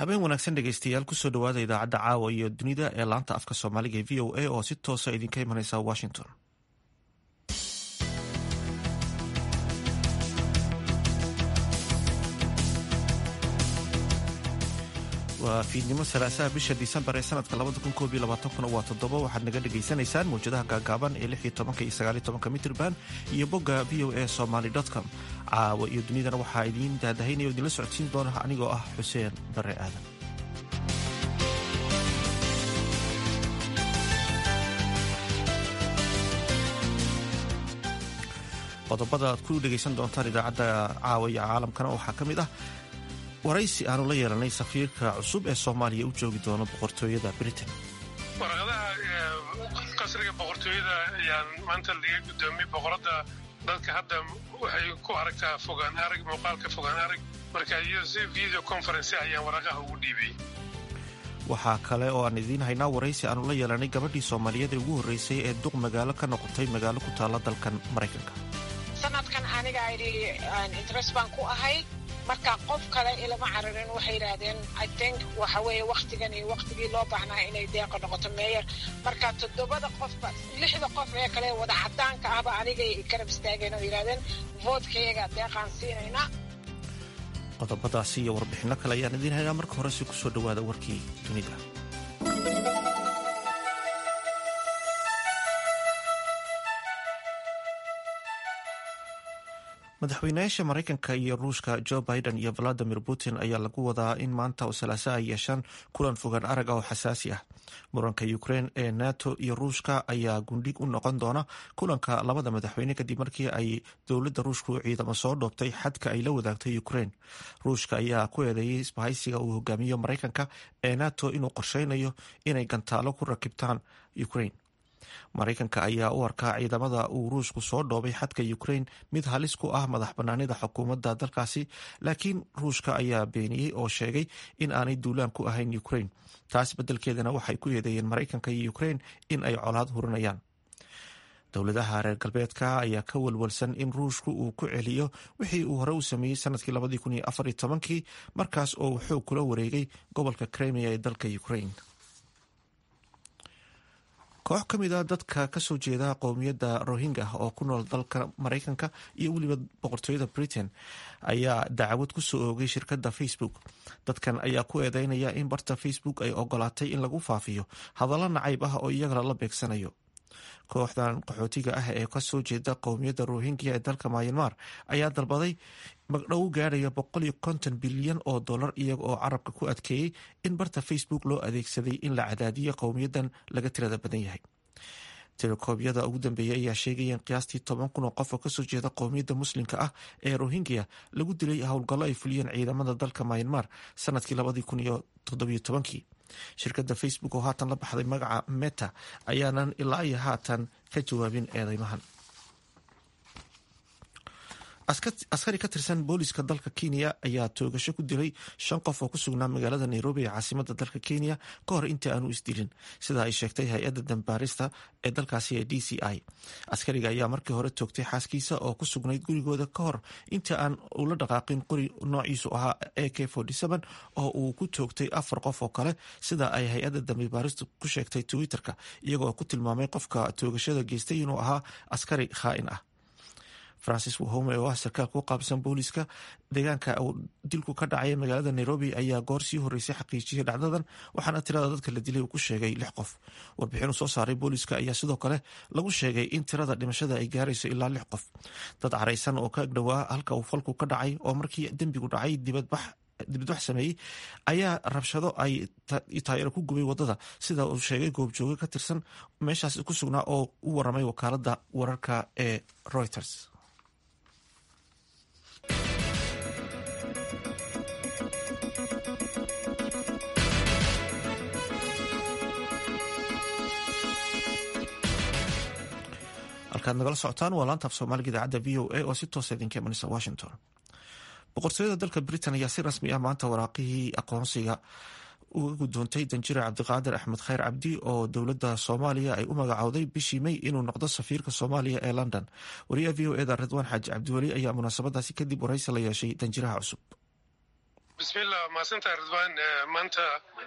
habeen wanaagsan dhegeystayaal kusoo dhawaada idaacadda caawa iyo dunida ee laanta afka soomaaliga ee v o a oo si toosa idinka imaneysa washington waa fiidnimo salaasaha bisha disembar ee sanadka waa toddoba waxaad naga dhagaysanaysaan mawjadaha gaagaaban ee iyo mitrban iyo bogga v o a somaly com caawa iyo dunidana waxaa idiin daadahaynaya o idinla socodsiin doona anigoo ah xuseen bare aadan qodobada aad ku dhegaysan doontaan idaacadda caawa iyo caalamkana waxaa ka mid ah waraysi aanu la yeelanay safiirka cusub ee soomaaliya u joogi doono boqortooyada britain warqadaha qasriga boqortooyada ayaan maanta laga gudoomiyey boqoradda dadka hadda waxay ku aragtaa fogaan arag muuqaalka fogaan arag marka iyado si video conference ayaan waraqaha ugu dhiibay waxaa kale oo aan idiin haynaa waraysi aanu la yeelanay gabadhii soomaaliyeed ee ugu horreysay ee duq magaalo ka noqotay magaalo ku taalla dalkan maraykanka sanadkan aniga idhi interest baan ku ahay marka qof kale ilama cararin waxay yidhaahdeen i think waxa weeye waktigan iyo waktigii loo baahnaa inay deeqa noqoto meeyer marka toddobada qofba lixda qof ee kale wada cadaanka ahba anigay garab istaageen oo yidhahdeen voodkayaga deeqaan siinaynaa qodobadaasi iyo warbixinno kale ayaan idiin haynaa marka hore si kusoo dhawaada warkii dunida madaxweynayaasha maraykanka iyo ruushka jo biden iyo valadimir putin ayaa lagu wadaa in maanta oo salaaso ay yeeshaan kulan fogaan arag ah oo xasaasi ah muranka ukrein ee nato iyo ruushka ayaa gundhig u noqon doona kulanka labada madaxweyne kadib markii ay dowladda ruushku ciidamo soo dhoobtay xadka ay la wadaagtay ukrein ruushka ayaa ku eedeeyay isbahaysiga uu hogaamiyo maraykanka ee nato inuu qorsheynayo inay gantaalo ku rakibtaan ukrein maraykanka ayaa u arkaa ciidamada uu ruushku soo dhoobay xadka ukrein mid halis ku ah madax banaanida xukuumadda dalkaasi laakiin ruushka ayaa beeniyey oo sheegay in aanay duulaan ku ahayn ukrein taas beddelkeedana waxay ku eedeeyeen maraykanka iyo ukrein in ay colaad hurinayaan dowladaha reer galbeedka ayaa ka walwalsan in ruushku uu ku celiyo wixii uu hore u sameeyey sanadkii labadii kun iyo afar iyo tobankii markaas oo uu xoog kula wareegay gobolka kremia ee dalka ukrein koox ka mid a dadka kasoo jeeda qowmiyadda rohingya oo ku nool dalka maraykanka iyo weliba boqortooyada britain ayaa dacwad kusoo oogay shirkadda facebook dadkan ayaa ku eedeynaya in barta facebook ay ogolaatay in lagu faafiyo hadallo nacayb ah oo iyagana la beegsanayo kooxdan qaxootiga ah ee kasoo jeeda qowmiyadda rohingya ee dalka mayanmar ayaa dalbaday magdhow gaadhaya boqol iyo konton bilyan oo dollar iyaga oo carabka ku adkeeyey in barta facebook loo adeegsaday in la cadaadiyo qowmiyadan laga tirada badan yahay telekoobyada ugu dambeeyay ayaa sheegaya in qiyaastii toban kun oo qof oo kasoo jeeda qowmiyadda muslimka ah ee rohingya lagu dilay howlgallo ay fuliyeen ciidamada dalka mayanmar sanadkii labadii kun iyo toddobiyo tobankii shirkadda facebook oo haatan la baxday magaca meta ayaanan ilaa iyo haatan ka jawaabin eedeymahan askari ka tirsan booliska dalka kenya ayaa toogasho ku dilay shan qof oo ku sugnaa magaalada nairobi ee caasimada dalka kenya ka hor intii aanu isdilin sida ay sheegtay hay-adda dambaarista ee dalkaasi ee d c i askariga ayaa markii hore toogtay xaaskiisa oo ku sugnayd gurigooda ka hor intii aan ula dhaqaaqin qori noociisu ahaa a k oo uu ku toogtay afar qof oo kale sida ay hay-adda dambibaaristu ku sheegtay twitter-ka iyagoo ku tilmaamay qofka toogashada geystay inuu ahaa askari khaa'in ah francis wahome oo ah sarkaalka u qaabsan booliska deegaanka uu dilku ka dhacay magaalada nairobi ayaa goor sii horeysay xaqiijiyay dhacdadan waxaana tirada dadka la dilay uu ku sheegay lix qof warbixinuu soo saaray booliska ayaa sidoo kale lagu sheegay in tirada dhimashada ay gaarayso ilaa lix qof dad caraysan oo ka agdhowaa halka uu falku ka dhacay oo markii dembigu dhacay dibadbax dibadbax sameeyey ayaa rabshado ay taayaro ku gubay wadada sida uu sheegay goobjooge ka tirsan meeshaas ku sugnaa oo u waramay wakaalada wararka ee reuters halkaad nagala socotaan waa laanta af soomaaliga idaacadda v o a oo si toosa idinka imanaysa washington boqortooyada dalka britain ayaa si rasmi ah maanta waraaqihii aqoonsiga uga gudoontay danjire cabdiqaadir axmed khayr cabdi oo dowladda soomaaliya ay u magacowday bishii may inuu noqdo safiirka soomaaliya ee london wariyaha v o eda ridwaan xaaji cabdiweli ayaa munaasabadaasi kadib waraysi la yeeshay danjiraha cusub bismillah mahadsantahay ridwaan maanta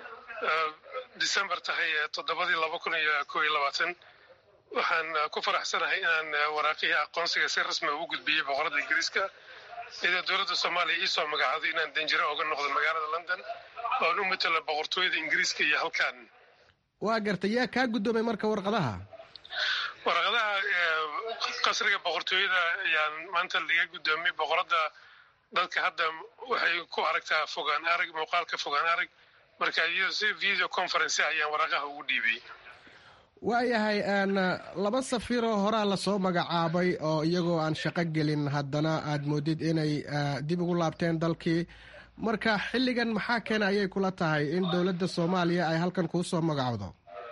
december tahay toddobadii laba kun iyo koo iyo labaatan waxaan ku faraxsanahay inaan waraaqihii aqoonsiga si rasmi ugu gudbiyey boqorada ingiriiska iyadoo dowladda soomaaliya ii soo magacaaday inaan danjiro oga noqdo magaalada london oon u matalo boqortooyada ingiriiska iyo halkan waa gartay yaa kaa guddoomay marka warqadaha waraqadaha qasriga boqortooyada ayaan maanta laga guddoomiyey boqoradda dadka hadda waxay ku aragtaa fogaan arag muuqaalka fogaan arag marka iyado si video conference ayaan waraqaha ugu dhiibay waayahay laba safiiroo horaa lasoo magacaabay oo iyagoo aan shaqo gelin haddana aad moodid inay dib ugu laabteen dalkii marka xilligan maxaa keena ayay kula tahay in dowladda soomaaliya ay halkan kuu soo magacowdo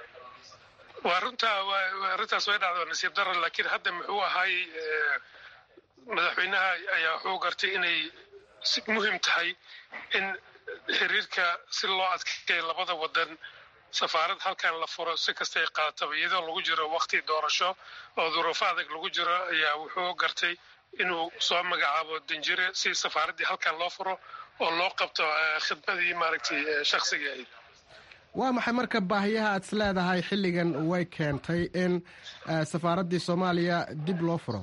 waa runtaa arrintaas way dhacdo nasiib dara laakiin hadda muxuu ahay madaxweynaha ayaa wuxuu gartay inay muhim tahay in xiriirka si loo adkeeyo labada wadan safaarad halkan la furo si kastay qaataba iyadoo lagu jiro wakti doorasho oo duruufo adag lagu jiro ayaa wuxuu gartay inuu soo magacaabo danjire si safaaraddii halkan loo furo oo loo qabto khidmadii maaragtay shaksiga ahayd waa maxay marka baahiyaha aad is leedahay xilligan way keentay in safaaraddii soomaaliya dib loo furo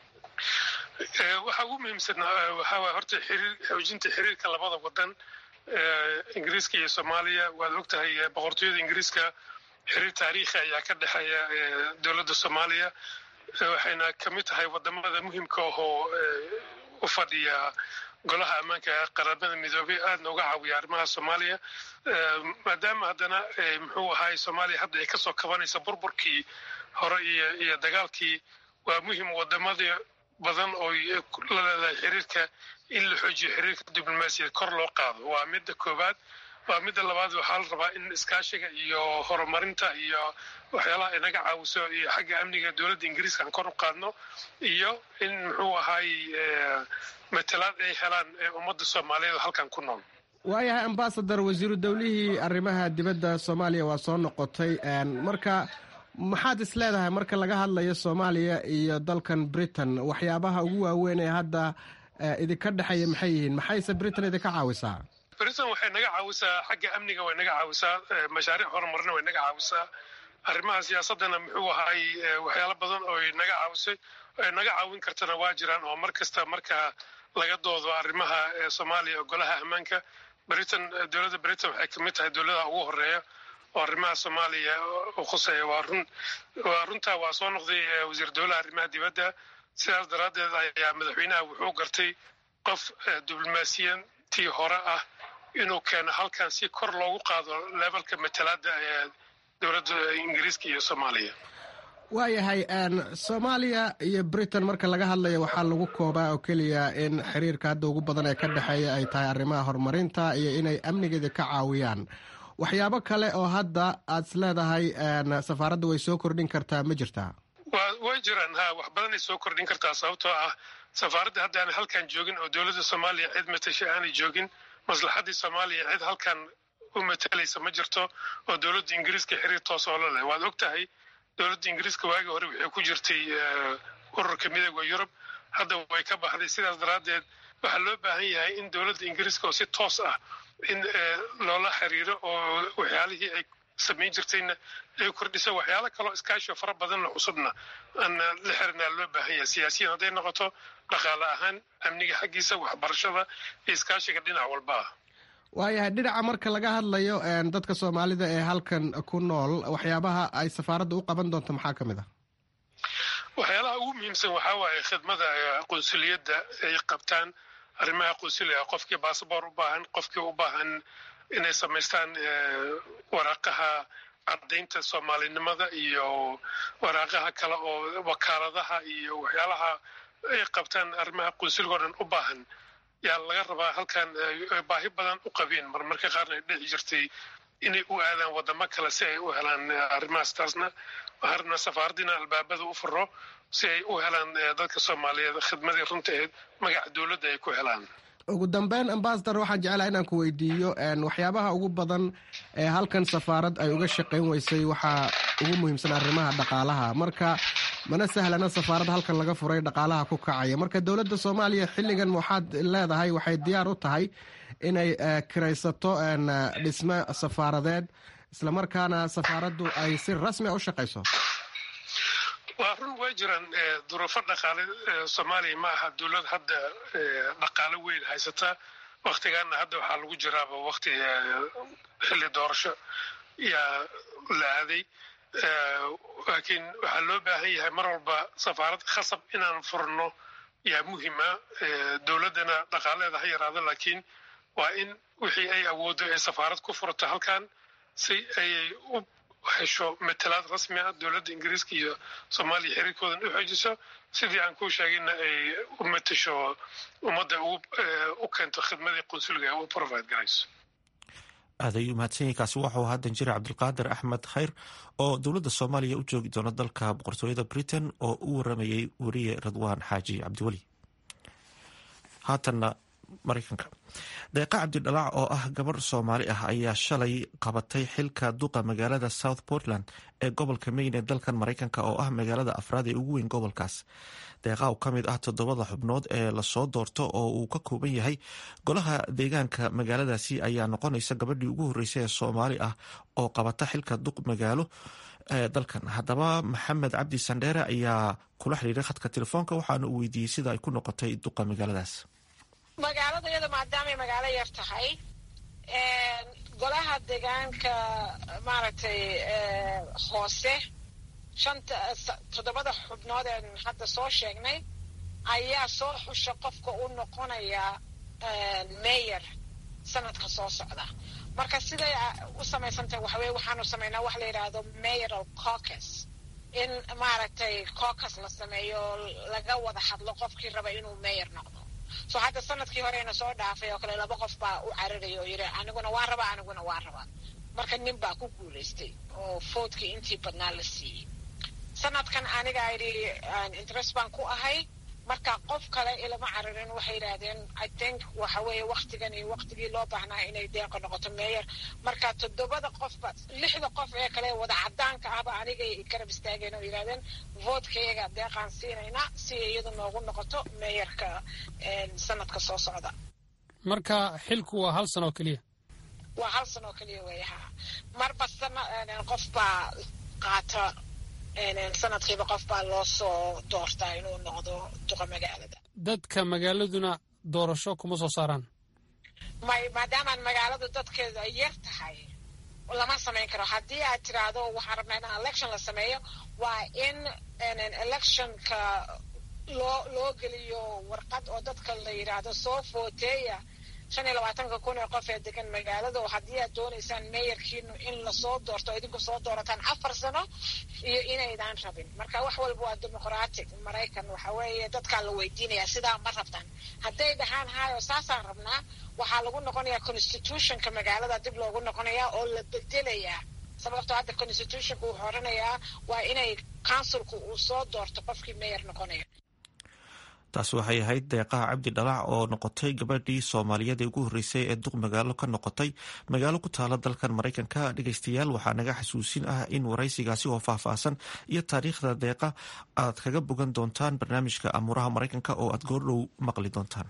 waxaa ugu muhiimsan waxaa waay horta xiriir xoojinta xiriirka labada wadan ingiriiska iyo soomaaliya waad og tahay boqortooyada ingiriiska xiriir taariikhi ayaa ka dhexeeya dowladda soomaaliya waxayna ka mid tahay wadamada muhimka ahoo u fadhiya golaha ammaanka qaramada midoobay aadna uga caawiya arrimaha soomaaliya maadaama haddana muxuu ahaay soomaaliya hadda ay kasoo kabanaysa burburkii hore iyo iyo dagaalkii waa muhim wadamadii badan oo la leedahay xiriirka in la xoojiyo xiriirka diblomaasiyad kor loo qaado waa midda koowaad waa midda labaad waxaa la rabaa in iskaashiga iyo horumarinta iyo waxyaalaha inaga caawiso iyo xagga amniga dowladda ingiriiska aan kor u qaadno iyo in muxuu ahaay matalaad ay helaan ummadda soomaaliyeed oo halkan ku nool waayahay ambasador wasiiru dowlihii arrimaha dibadda soomaaliya waa soo noqotay marka maxaad is leedahay marka laga hadlayo soomaaliya iyo dalkan britain waxyaabaha ugu waaweyn ee hadda idinka dhexeeya maxay yihiin maxayse britain idinka caawisaa britain waxay naga caawisaa xagga amniga way naga caawisaa mashaariic horumarina way naga caawisaa arrimaha siyaasaddana muxuu ahaay waxyaalo badan oo naga caawisay naga caawin kartana waa jiraan oo mar kasta marka laga doodo arrimaha soomaaliya oo golaha ammaanka britain dowladda britain waxay kamid tahay dowladaha ugu horeeya oo arrimaha soomaaliya u khuseeya waa run waa runtaa waa soo noqday wasiir dowlaha arrimaha dibadda sidaas daraaddeed ayaa madaxweynaha wuxuu gartay qof diblomaasiyantii hore ah inuu keeno halkan si kor loogu qaado levelka matalaada ee dowladda ingiriiska iyo soomaaliya waayahay soomaaliya iyo britain marka laga hadlayo waxaa lagu koobaa oo keliya in xiriirka hadda ugu badan ee ka dhexeeya ay tahay arrimaha horumarinta iyo inay amnigeeda ka caawiyaan waxyaabo kale oo hadda aad is leedahay safaaradda way soo kordhin kartaa ma jirtaa way jiraan ha wax badanay soo kordhin kartaa sababtoo ah safaaradda hadda aan halkan joogin oo dowladda soomaaliya cid matasha aanay joogin maslaxaddii soomaaliya cid halkan u matalaysa ma jirto oo dowladda ingiriiska xiriir toos oo la leh waad og tahay dowladda ingiriiska waagii hore waxay ku jirtay ururka midooda yurub hadda way ka baxday sidaas daraaddeed waxaa loo baahan yahay in dowladda ingiriiska oo si toos ah in loola xiriiro oo waxyaalihii ay samayn jirtayna ay kordhiso waxyaalo kaloo iskaashio fara badanna cusubna aan la xirinaa loo baahan yahay siyaasiyiin hadday noqoto dhaqaale ahaan amniga xaggiisa waxbarashada iyo iskaashiga dhinac walba ah waayahay dhinaca marka laga hadlayo dadka soomaalida ee halkan ku nool waxyaabaha ay safaaradda u qaban doonto maxaa ka mid ah waxyaalaha ugu muhiimsan waxaa waaye khidmada qunsuliyadda ay qabtaan arrimaha qunsuliga qofkii basaboor u baahan qofkii u baahan inay samaystaan waraaqaha caddaynta soomaalinimada iyo waraaqaha kale oo wakaaladaha iyo waxyaalaha ay qabtaan arrimaha qunsuliga o dhan u baahan yaa laga rabaa halkan baahi badan u qabeen marmarka qaarna ay dhici jirtay inay u aadaan wadamo kale si ay u helaan arrimahaas taasna waxaan rabnaa safaaraddiina albaabada u furo si ay u helaan dadka soomaaliyeed khidmadii runtaeed magaca dowladda ay ku helaan ugu dambeyn ambasador waxaan jeclaa inaan ku weydiiyo waxyaabaha ugu badan ee halkan safaarad ay uga shaqayn weysay waxaa ugu muhiimsan arrimaha dhaqaalaha marka mana sahlana safaarad halkan laga furay dhaqaalaha ku kacaya marka dowladda soomaaliya xilligan waxaad leedahay waxay diyaar u tahay inay kiraysato dhisme safaaradeed islamarkaana safaaraddu ay si rasmi a u shaqayso waa run way jiraan duruufo dhaqaale soomaaliya ma aha dowlad hadda dhaqaalo weyn haysata waktigaana hadda waxaa lagu jiraaba wakti xilli doorasho yaa la aaday laakiin waxaa loo baahan yahay mar walba safaarad khasab inaan furno yaa muhima dowladdana dhaqaaleeda ha yaraado laakiin waa in wixii ay awooddo ay safaarad ku furto halkan si ayay u hesho matalaad rasmi ah dowladda ingiriiska iyo soomaaliya xiriirkoodan u xoojiso sidii aan kuu sheegayna ay u matasho ummadda u keento khidmadii qunsuliga u provide garayso aad ayuu mahadsanyahy kaasi waxau ahaa danjire cabdulqaadir axmed khayr oo dowladda soomaaliya u joogi doona dalka boqortooyada britain oo u waramayay weriye radwaan xaaji cabdiweli haatanna maraykanka deeqa cabdidhalaac oo ah gabarh soomaali ah ayaa shalay qabatay xilka duqa magaalada south portland ee gobolka maine ee dalkan maraykanka oo ah magaalada afraad ee ugu weyn gobolkaas deeqa oo ka mid ah toddobada xubnood ee lasoo doorto oo uu ka kooban yahay golaha deegaanka magaaladaasi ayaa noqonaysa gabadhii ugu horreysay ee soomaali ah oo qabata xilka duq magaalo ee dalkan haddaba maxamed cabdi sandheere ayaa kula xiriiray khadka telefoonka waxaana uu weydiiyey sida ay ku noqotay duqa magaaladaas magaalada iyada maadaamay magaalo yar tahay golaha deegaanka maaragtay hoose shanta toddobada xubnood een hadda soo sheegnay ayaa soo xusha qofka u noqonaya mayor sanadka soo socda marka siday u samaysantahay waxaweye waxaanu samaynaa wax la yidhaahdo mayoral caucus in maaragtay caucus la sameeyo laga wada hadlo qofkii raba inuu mayor noqdo so hadda sanadkii horeyna soo dhaafay oo kale laba qof baa u cararaya oo yidhi aniguna waan rabaa aniguna waan rabaa marka nin baa ku guulaystay oo foodkii intii badnaa la siiyey sanadkan aniga idhi interest baan ku ahay marka qof kale ilama cararin waxay yidhaahdeen i think waxa weeye waktigan iyo waktigii loo baahnaa inay deeqa noqoto meeyer marka toddobada qofba lixda qof ee kale wada cadaanka ahba anigay garab istaageen oo yidhahdeen voodkayaga deeqaan siinaynaa si iyadu noogu noqoto meeyarka sanadka soo socda marka xilku waa hal sano oo keliya waa hal sano oo keliya weeye ha marba sana qof baa qaata sanadkiiba qof baa loo soo doortaa inuu noqdo duqa magaalada dadka magaaladuna doorasho kuma soo saaraan may maadaamaan magaaladu dadkeedu ay yar tahay lama samayn karo haddii aad tiraahdo waxaan rabnaa in election la sameeyo waa in electionka loo loo geliyo warqad oo dadka la yidhaahdo soo footeeya shan iyo labaatanka kun ee qof ee degan magaalada oo haddii aad doonaysaan meeyarkiinu in lasoo doorto idinku soo doorataan afar sano iyo inaydaan rabin marka wax walba waa dimuqratic maraykan waxa weeye dadkaa la weydiinaya sidaa ma rabtaan hadday dhahaan hayo saasaan rabnaa waxaa lagu noqonayaa constitutionka magaalada dib loogu noqonayaa oo la bedelayaa sababtoo hadda constitutionka wuxuu oranayaa waa inay councilku uu soo doorto qofkii meeyar noqonaya taasi waxay ahayd deeqaha cabdi dhalac oo noqotay gabadhii soomaaliyeed ee ugu horreysay ee duq magaalo ka noqotay magaalo ku taala dalkan maraykanka dhegeystayaal waxaa naga xasuusin ah in waraysigaasi oo faahfaahsan iyo taariikhda deeqa aad kaga bogan doontaan barnaamijka amuuraha maraykanka oo aad goordhow maqli doontaan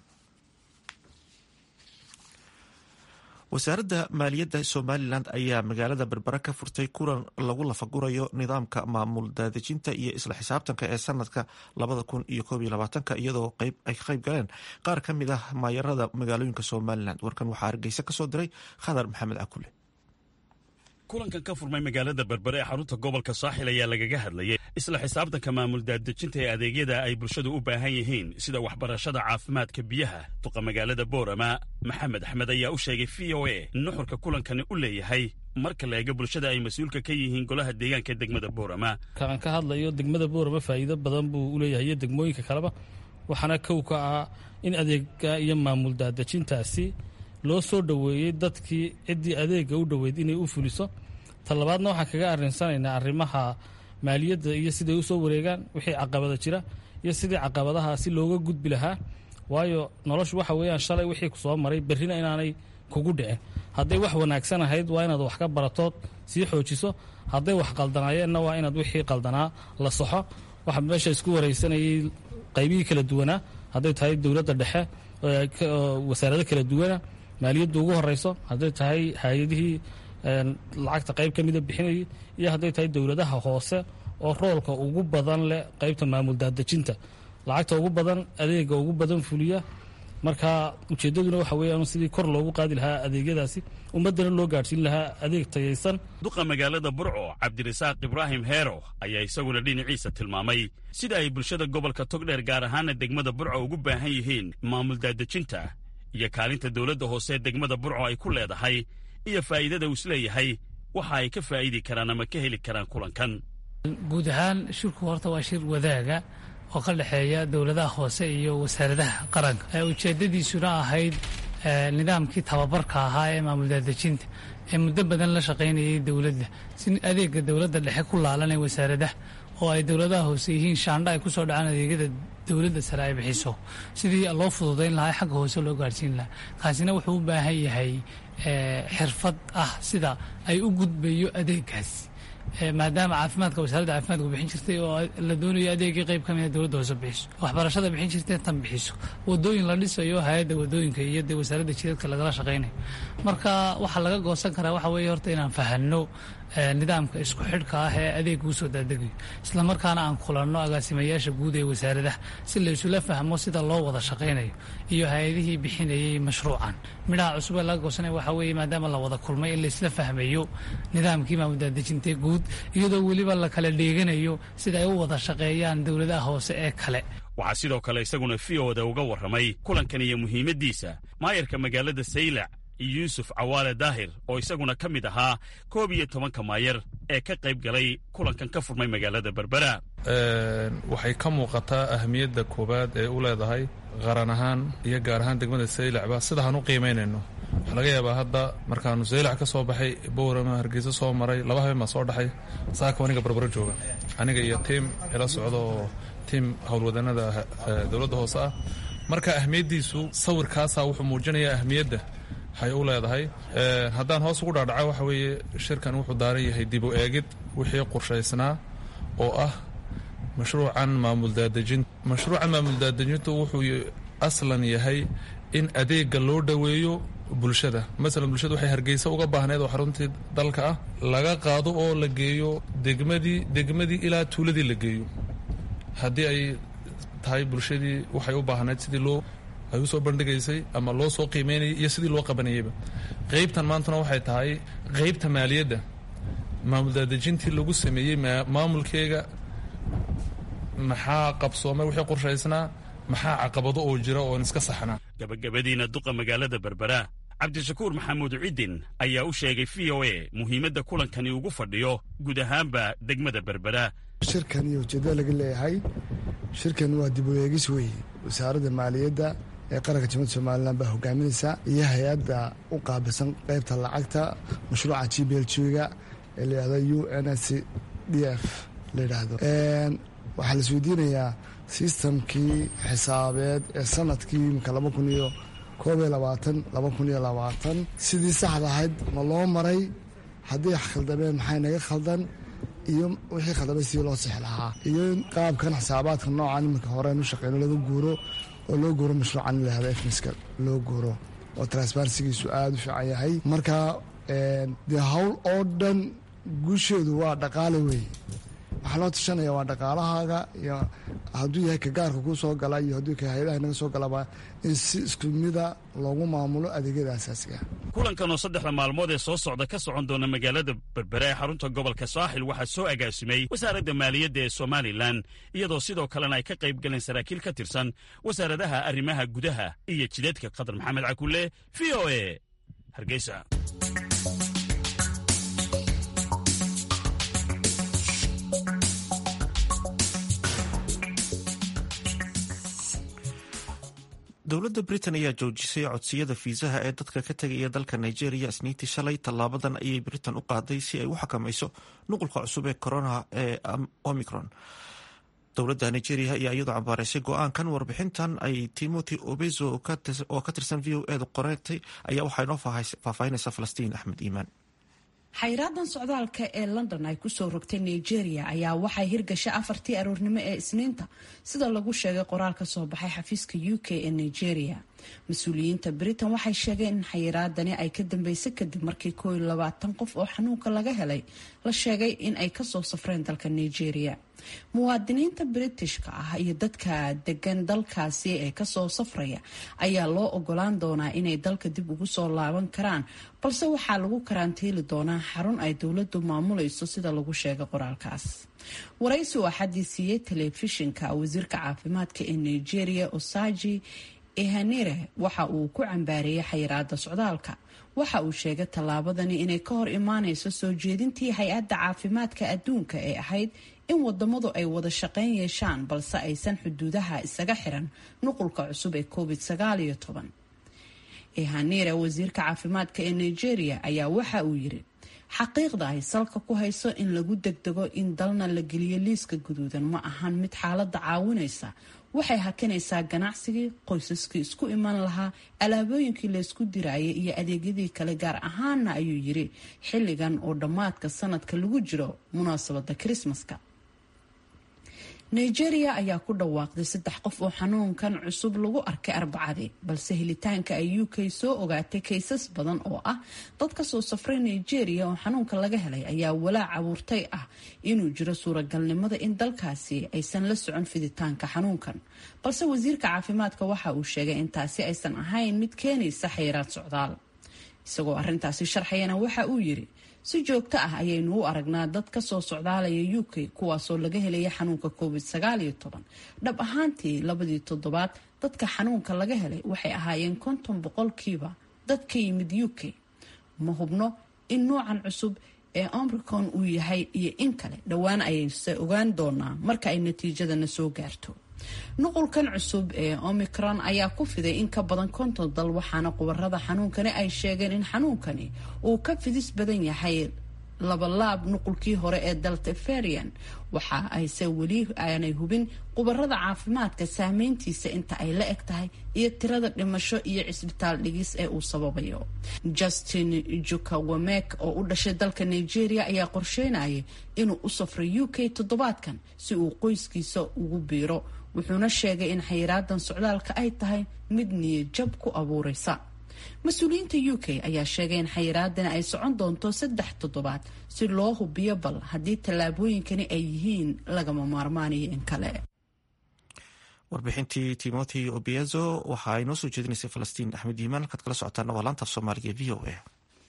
wasaaradda maaliyadda somalilan ayaa magaalada berbera ka furtay kulan lagu lafagurayo nidaamka maamul daadejinta iyo isla xisaabtanka ee sanadka labada kun iyo koob iyo labaatanka iyadoo ay ka qayb galeen qaar ka mid ah maayarada magaalooyinka somalilan warkan waxaa hargeysa kasoo diray khadar maxamed cakule kulankan ka furmay magaalada berbere ee xarunta gobolka saaxil ayaa lagaga hadlayay isla xisaabtanka maamul daadejinta ee adeegyada ay bulshadu u baahan yihiin sida waxbarashada caafimaadka biyaha duqa magaalada boorama maxamed axmed ayaa u sheegay v o a in nuxurka kulankani u leeyahay marka la eega bulshada ay mas-uulka ka yihiin golaha deegaanka degmada boorama kaan ka hadlayo degmada boorama faa'iido badan buu u leeyahay iyo degmooyinka kaleba waxaana kow ka ah in adeega iyo maamul daadejintaasi loo soo dhoweeyey dadkii ciddii adeega u dhoweyd inay u fuliso talabaadna waxaan kaga arinsanaynaa arrimaha maaliyadda iyo siday u soo wareegaan wixii caqabada jira iyo sidii caqabadaha si looga gudbi lahaa waayo noloshu waxa weeyaan shalay wixii ku soo maray berrina inaanay kugu dhicin hadday wax wanaagsan ahayd waa inaad wax ka baratood sii xoojiso hadday wax qaldanaayeenna waa inaad wixii qaldanaa la saxo waxaa meesha isku wareysanayay qaybihii kala duwanaa hadday tahay dowladda dhexe wasaarado kala duwana maaliyadda ugu horeyso hadday tahay hay-adihii lacagta qayb ka mida bixinayay iyo hadday tahay dowladaha hoose oo roolka ugu badan leh qaybta maamul daadejinta lacagta ugu badan adeega ugu badan fuliya marka ujeeddaduna waxa weeyaan sidii kor loogu qaadi lahaa adeegyadaasi ummaddana loo gaadhsiin lahaa adeeg tayaysan duqa magaalada burco cabdirasaaq ibraahim heero ayaa isaguna dhinaciisa tilmaamay sida ay bulshada gobolka togdheer gaar ahaana degmada burco ugu baahan yihiin maamul daadejinta iyo kaalinta dowladda hoose degmada burco ay ku leedahay iyo faa'iidada uu isleeyahay waxa ay ka faa'idi karaan ama ka heli karaan kulankan guud ahaan shirku horta waa shir wadaaga oo ka dhexeeya dowladaha hoose iyo wasaaradaha qaranka ujeeddadiisuna ahayd nidaamkii tababarka ahaa ee maamul daadejinta ee muddo badan la shaqaynayay dowladda si adeega dowladda dhexe ku laalanay wasaaradaha oo ay dowladaha hoose yihiin shaandha ay kusoo dhacaan adeegyada dowladda sare ay bixiso sidii loo fududayn lahaa xagga hoose loo gaadhsiin lahaa kaasina wuxuu u baahan yahay xirfad ah sida ay u gudbayo adeegaas maadaama caafimaadka wasaaradda caafimaadka bixin jirtay oo la doonayo adeegii qayb ka mida dowladda hoose bixiso waxbarashada bixin jirtay tan bixiso wadooyin la dhisayo hay-adda wadooyinka iyo dee wasaaradda jidadka lagala shaqaynayo marka waxaa laga goosan karaa waxa weeye horta inaan fahanno nidaamka isku xidhka ah ee adeega usoo daadegayo islamarkaana aan kulanno agaasimayaasha guud ee wasaaradaha si laysula fahmo sida loo wada shaqaynayo iyo hay-adihii bixinayay mashruucan midhaha cusub ee laga goosanaya waxaa weeye maadaama la wada kulmay in laysla fahmayo nidaamkii maamuldaadejintay guud iyadoo weliba la kala dheeganayo sida ay u wada shaqeeyaan dowladaha hoose ee kale waxaa sidoo kale isaguna v oda uga warramay kulankan iyo muhiimaddiisa maayarka magaalada saylac yuusuf cawaale daahir oo isaguna ka mid ahaa koob iyo tobanka maayar ee ka qayb galay kulankan ka furmay magaalada berbera waxay ka muuqataa ahamiyadda koowaad ee u leedahay qaran ahaan iyo gaar ahaan degmada saylacba sidahaan u qiimaynayno waxaa laga yaabaa hadda markaanu saylac ka soo baxay bowrama hargeysa soo maray laba habeen baa soo dhaxay saaka aniga barbaro jooga aniga iyo tiim ila socdo oo tiim howlwadanada dowladda hoose ah marka ahmiyaddiisu sawirkaasaa wuxuu muujinayaa ahmiyadda hay u leedahay haddaan hoos ugu dhaadhaca waxa weeye shirkan wuxuu daaran yahay dib u eegid wixii qorshaysnaa oo ah mashruucan maamul daadejin mashruucan maamul daadejintu wuxuu aslan yahay in adeega loo dhoweeyo bulshada masalan bulshada waxay hargeysa uga baahneed oo xaruntii dalka ah laga qaado oo la geeyo degmadii degmadii ilaa tuuladii la geeyo haddii ay tahay bulshadii waxay u baahneyd sidii loo ay usoo bandhigaysay ama loo soo qiimeynayay iyo sidii loo qabanayayba qeybtan maantuna waxay tahay qeybta maaliyadda maamul daadejintii lagu sameeyey maamulkeega maxaa qabsoomay wixii qorshaysnaa maxaa caqabado oo jira oon iska saxnaa gabagabadiina duqa magaalada berbera cabdishakuur maxamuud ciddin ayaa u sheegay v o a muhiimadda kulankani ugu fadhiyo guud ahaanba degmada berbera shirkan iyo ujeeddada laga leeyahay shirkan waa dib u eegis weeye wasaaradda maaliyadda ee qaranka jamhuuda somalilan baa hogaaminaysa iyo hay-adda u qaabilsan qaybta lacagta mashruuca g b l g-ga ee la yidhahdo u n s d f la yidhaahdo waxaa la isweydiinayaa sistamkii xisaabeed ee sanadkii imika laba kun iyo koob iyo labaatan laba kun iyo labaatan sidii saxda ahayd ma loo maray haddii khaldameen maxay naga khaldan iyo wixii khaldamay sidii loo sixi lahaa iyo in qaabkan xisaabaadka noocan iminka horeen u shaqeyno laga guuro oo loo guuro mashruucan in lahahdo efmiska loo guuro oo transparensigiisu aada u fiican yahay marka dee hawl oo dhan guusheedu waa dhaqaale weeye waxaa loo tashanaya waa dhaqaalahaaga iyo hadduu yahay ka gaarka kuu soo gala iyo hadduu ka hay-adaha naga soo galaba in si isku mida loogu maamulo adeegyada asaasiga kulankan oo saddexda maalmood ee soo socda ka socon doona magaalada berbere ee xarunta gobolka saaxil waxaa soo agaasimay wasaaradda maaliyadda ee somalilan iyadoo sidoo kalena ay ka qayb galeen saraakiil ka tirsan wasaaradaha arrimaha gudaha iyo jidadka qatar maxamed cakulle v o e hargeysa dowladda britain ayaa joojisay codsiyada fiisaha ee dadka ka tegaya dalka nigeria isniintii shalay tallaabadan ayay britain u qaaday si ay u xakamayso nuqulka cusub ee corona ee omicron dowladda nigeria ayaa iyadoo cambaareysay go-aankan warbixintan ay timothy obezo oo ka tirsan v o edu qoreegtay ayaa waxaa inoo faahfaahinaysa falastiin axmed iimaan xayraadan socdaalka ee london ay kusoo rogtay nigeria ayaa waxay hirgashay afartii aroornimo ee isniinta sida lagu sheegay qoraal ka soo baxay xafiiska u k ee nigeria mas-uuliyiinta britain waxay sheegeen in xayiraadani ay ka dambeysay kadib markii koo iyo labaatan qof oo xanuunka laga helay la sheegay in ay kasoo safreen dalka nigeria muwaadiniinta britishka ah iyo dadka degan dalkaasi ee kasoo safraya ayaa loo ogolaan doonaa inay dalka dib ugu soo laaban karaan balse waxaa lagu karantiili doonaa xarun ay dowladu maamulayso sida lagu sheegay qoraalkaas waraysi oo axadii siiyey telefishinka wasiirka caafimaadka ee nigeria osaji ehanire waxa uu ku cambaareeyay xayiraada socdaalka waxa uu sheegay tallaabadani inay ka hor imaaneyso soo jeedintii hay-adda caafimaadka adduunka ee ahayd in wadamadu ay wada shaqeyn yeeshaan balse aysan xuduudaha isaga xiran nuqulka cusub ee covid sagaaliyo toban ehanire wasiirka caafimaadka ee nigeria ayaa waxa uu yiri xaqiiqda ay salka ku hayso in lagu degdego in dalna la geliyo liiska guduudan ma ahan mid xaaladda caawinaysa waxay hakinaysaa ganacsigii qoysaskii isku iman lahaa alaabooyinkii laysku diraayay iyo adeegyadii kale gaar ahaana ayuu yiri xilligan oo dhammaadka sanadka lagu jiro munaasabada krismaska nigeria ayaa ku dhawaaqday saddex qof oo xanuunkan cusub lagu arkay arbacadii balse helitaanka ay u k soo ogaatay kaysas badan oo ah dad kasoo safray nigeria oo xanuunka laga helay ayaa walaac abuurtay ah inuu jiro suuragalnimada in dalkaasi aysan la socon fiditaanka xanuunkan balse wasiirka caafimaadka waxa uu sheegay in taasi aysan ahayn mid keenaysa xayiraad socdaal isagoo arintaasi sharxayana waxa uu yiri si joogto ah ayaynu u aragnaa dad kasoo socdaalaya u k kuwaasoo laga helaya xanuunka covid sagaaliyo toban dhab ahaantii labadii toddobaad dadka xanuunka laga helay waxay ahaayeen konton boqolkiiba dad ka yimid u k ma hubno in nuucan cusub ee omricon uu yahay iyo in kale dhowaan ayayse ogaan doonaa marka ay natiijadana soo gaarto nuqulkan cusub ee omicron ayaa ku fiday in ka badan konton dal waxaana khubarada xanuunkani ay sheegeen in xanuunkani uu ka fidis badan yahay labalaab nuqulkii hore ee dalta ferian waxa ayse weli aanay hubin khubarada caafimaadka saameyntiisa inta ay la eg tahay iyo tirada dhimasho iyo cisbitaal dhigis ee uu sababayo justin jukawamek oo u dhashay dalka nigeria ayaa qorsheynayay inuu u safray u k toddobaadkan si uu qoyskiisa ugu biiro wuxuuna sheegay in xayiraadan socdaalka ay tahay mid niyadjab ku abuureysa mas-uuliyiinta u k ayaa sheegay in xayiraadani ay socon doonto saddex toddobaad si loo hubiyo bal haddii tallaabooyinkani ay yihiin lagama maarmaanayo in kale warbixintii timothy obiezo waxa ay noo soo jeedinaysay falastiin axmed yiimaan halkaad kala socotaana waa laanta af soomaaliga v o a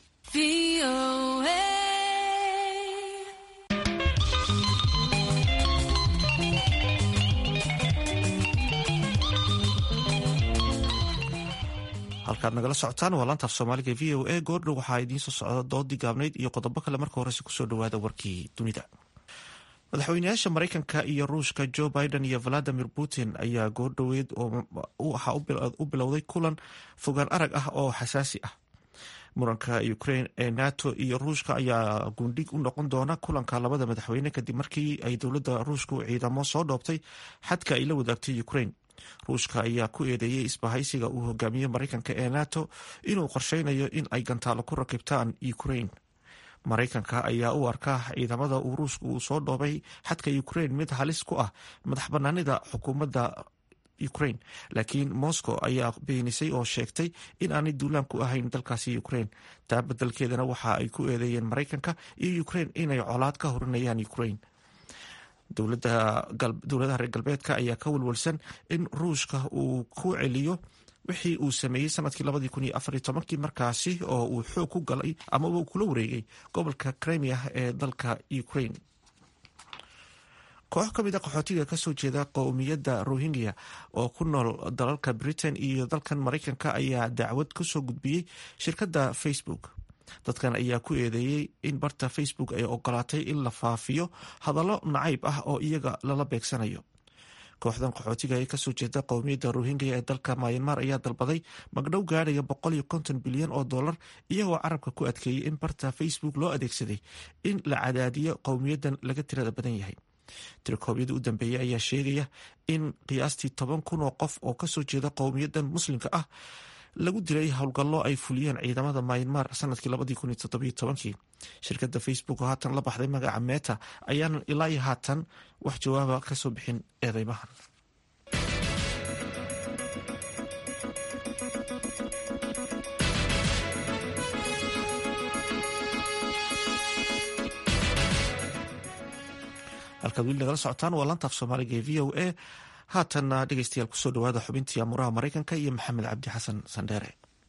halkaad nagala socotaan waa laantaaf soomaaliga v o a goordhow waxaa idiin soo socda doodii gaabnayd iyo qodobo kale marka horese kusoo dhawaada warkii dunida madaxweynayaasha maraykanka iyo ruushka joe biden iyo valadimir putin ayaa goordhoweed waxaa u bilowday kulan fogaan arag ah oo xasaasi ah muranka ukraine ee nato iyo ruushka ayaa gundhig u noqon doona kulanka labada madaxweyne kadib markii ay dowladda ruushku ciidamo soo dhoobtay xadka ay la wadaagtay ukraine ruushka ayaa ku eedeeyey isbahaysiga uu hogaamiye maraykanka ee nato inuu qorsheynayo in ay gantaalo ku rakibtaan ukraine maraykanka ayaa u arkaa ciidamada uu ruushka uu soo dhoobay xadka ukraine mid halis ku ah madax banaanida xukuumadda ukraine laakiin moscow ayaa beenisay oo sheegtay in aanay duulaan ku ahayn dalkaasi ukraine taa bedelkeedana waxa ay ku eedeeyeen maraykanka iyo ukraine inay colaad ka horinayaan ukraine dowladaha reer galbeedka ayaa ka walwalsan in ruushka uu ku celiyo wixii uu sameeyey sanadkii labadii kun iyo afar iyo tobankii markaasi oo uu xoog ku galay ama uu kula wareegay gobolka crimea ee dalka ukraine koox ka mid a qaxootiga kasoo jeeda qowmiyadda rohingya oo ku nool dalalka britain iyo dalkan maraykanka ayaa dacwad kusoo gudbiyey shirkadda facebook dadkan ayaa ku eedeeyey in barta facebook ay ogolaatay in la faafiyo hadallo nacayb ah oo iyaga lala beegsanayo kooxdan qaxootiga ee kasoo jeeda qowmiyadda rohingya ee dalka mayanmar ayaa dalbaday magdhow gaadhaya boqol iyo konton bilyan oo dollar iyagoo carabka ku adkeeyey in barta facebook loo adeegsaday in la cadaadiyo qowmiyaddan laga tirada badan yahay tirikoobyada u dambeeyey ayaa sheegaya in qiyaastii toban kun oo qof oo kasoo jeeda qowmiyaddan muslimka ah lagu dilay howlgallo ay fuliyeen ciidamada maynmar sanadkii labadii kun iyo toddobiyo tobankii shirkadda facebook oo haatan la baxday magaca meta ayaanan ilaa iyo haatan wax jawaaba kasoo bixin eedeymahan halkaad weli nagala socotaan waa lantaaf soomaaliga ee v o a haatanna dhegeystayaal kusoo dhawaada xubintii amuraha maraykanka iyo maxamed cabdi xasan sandheere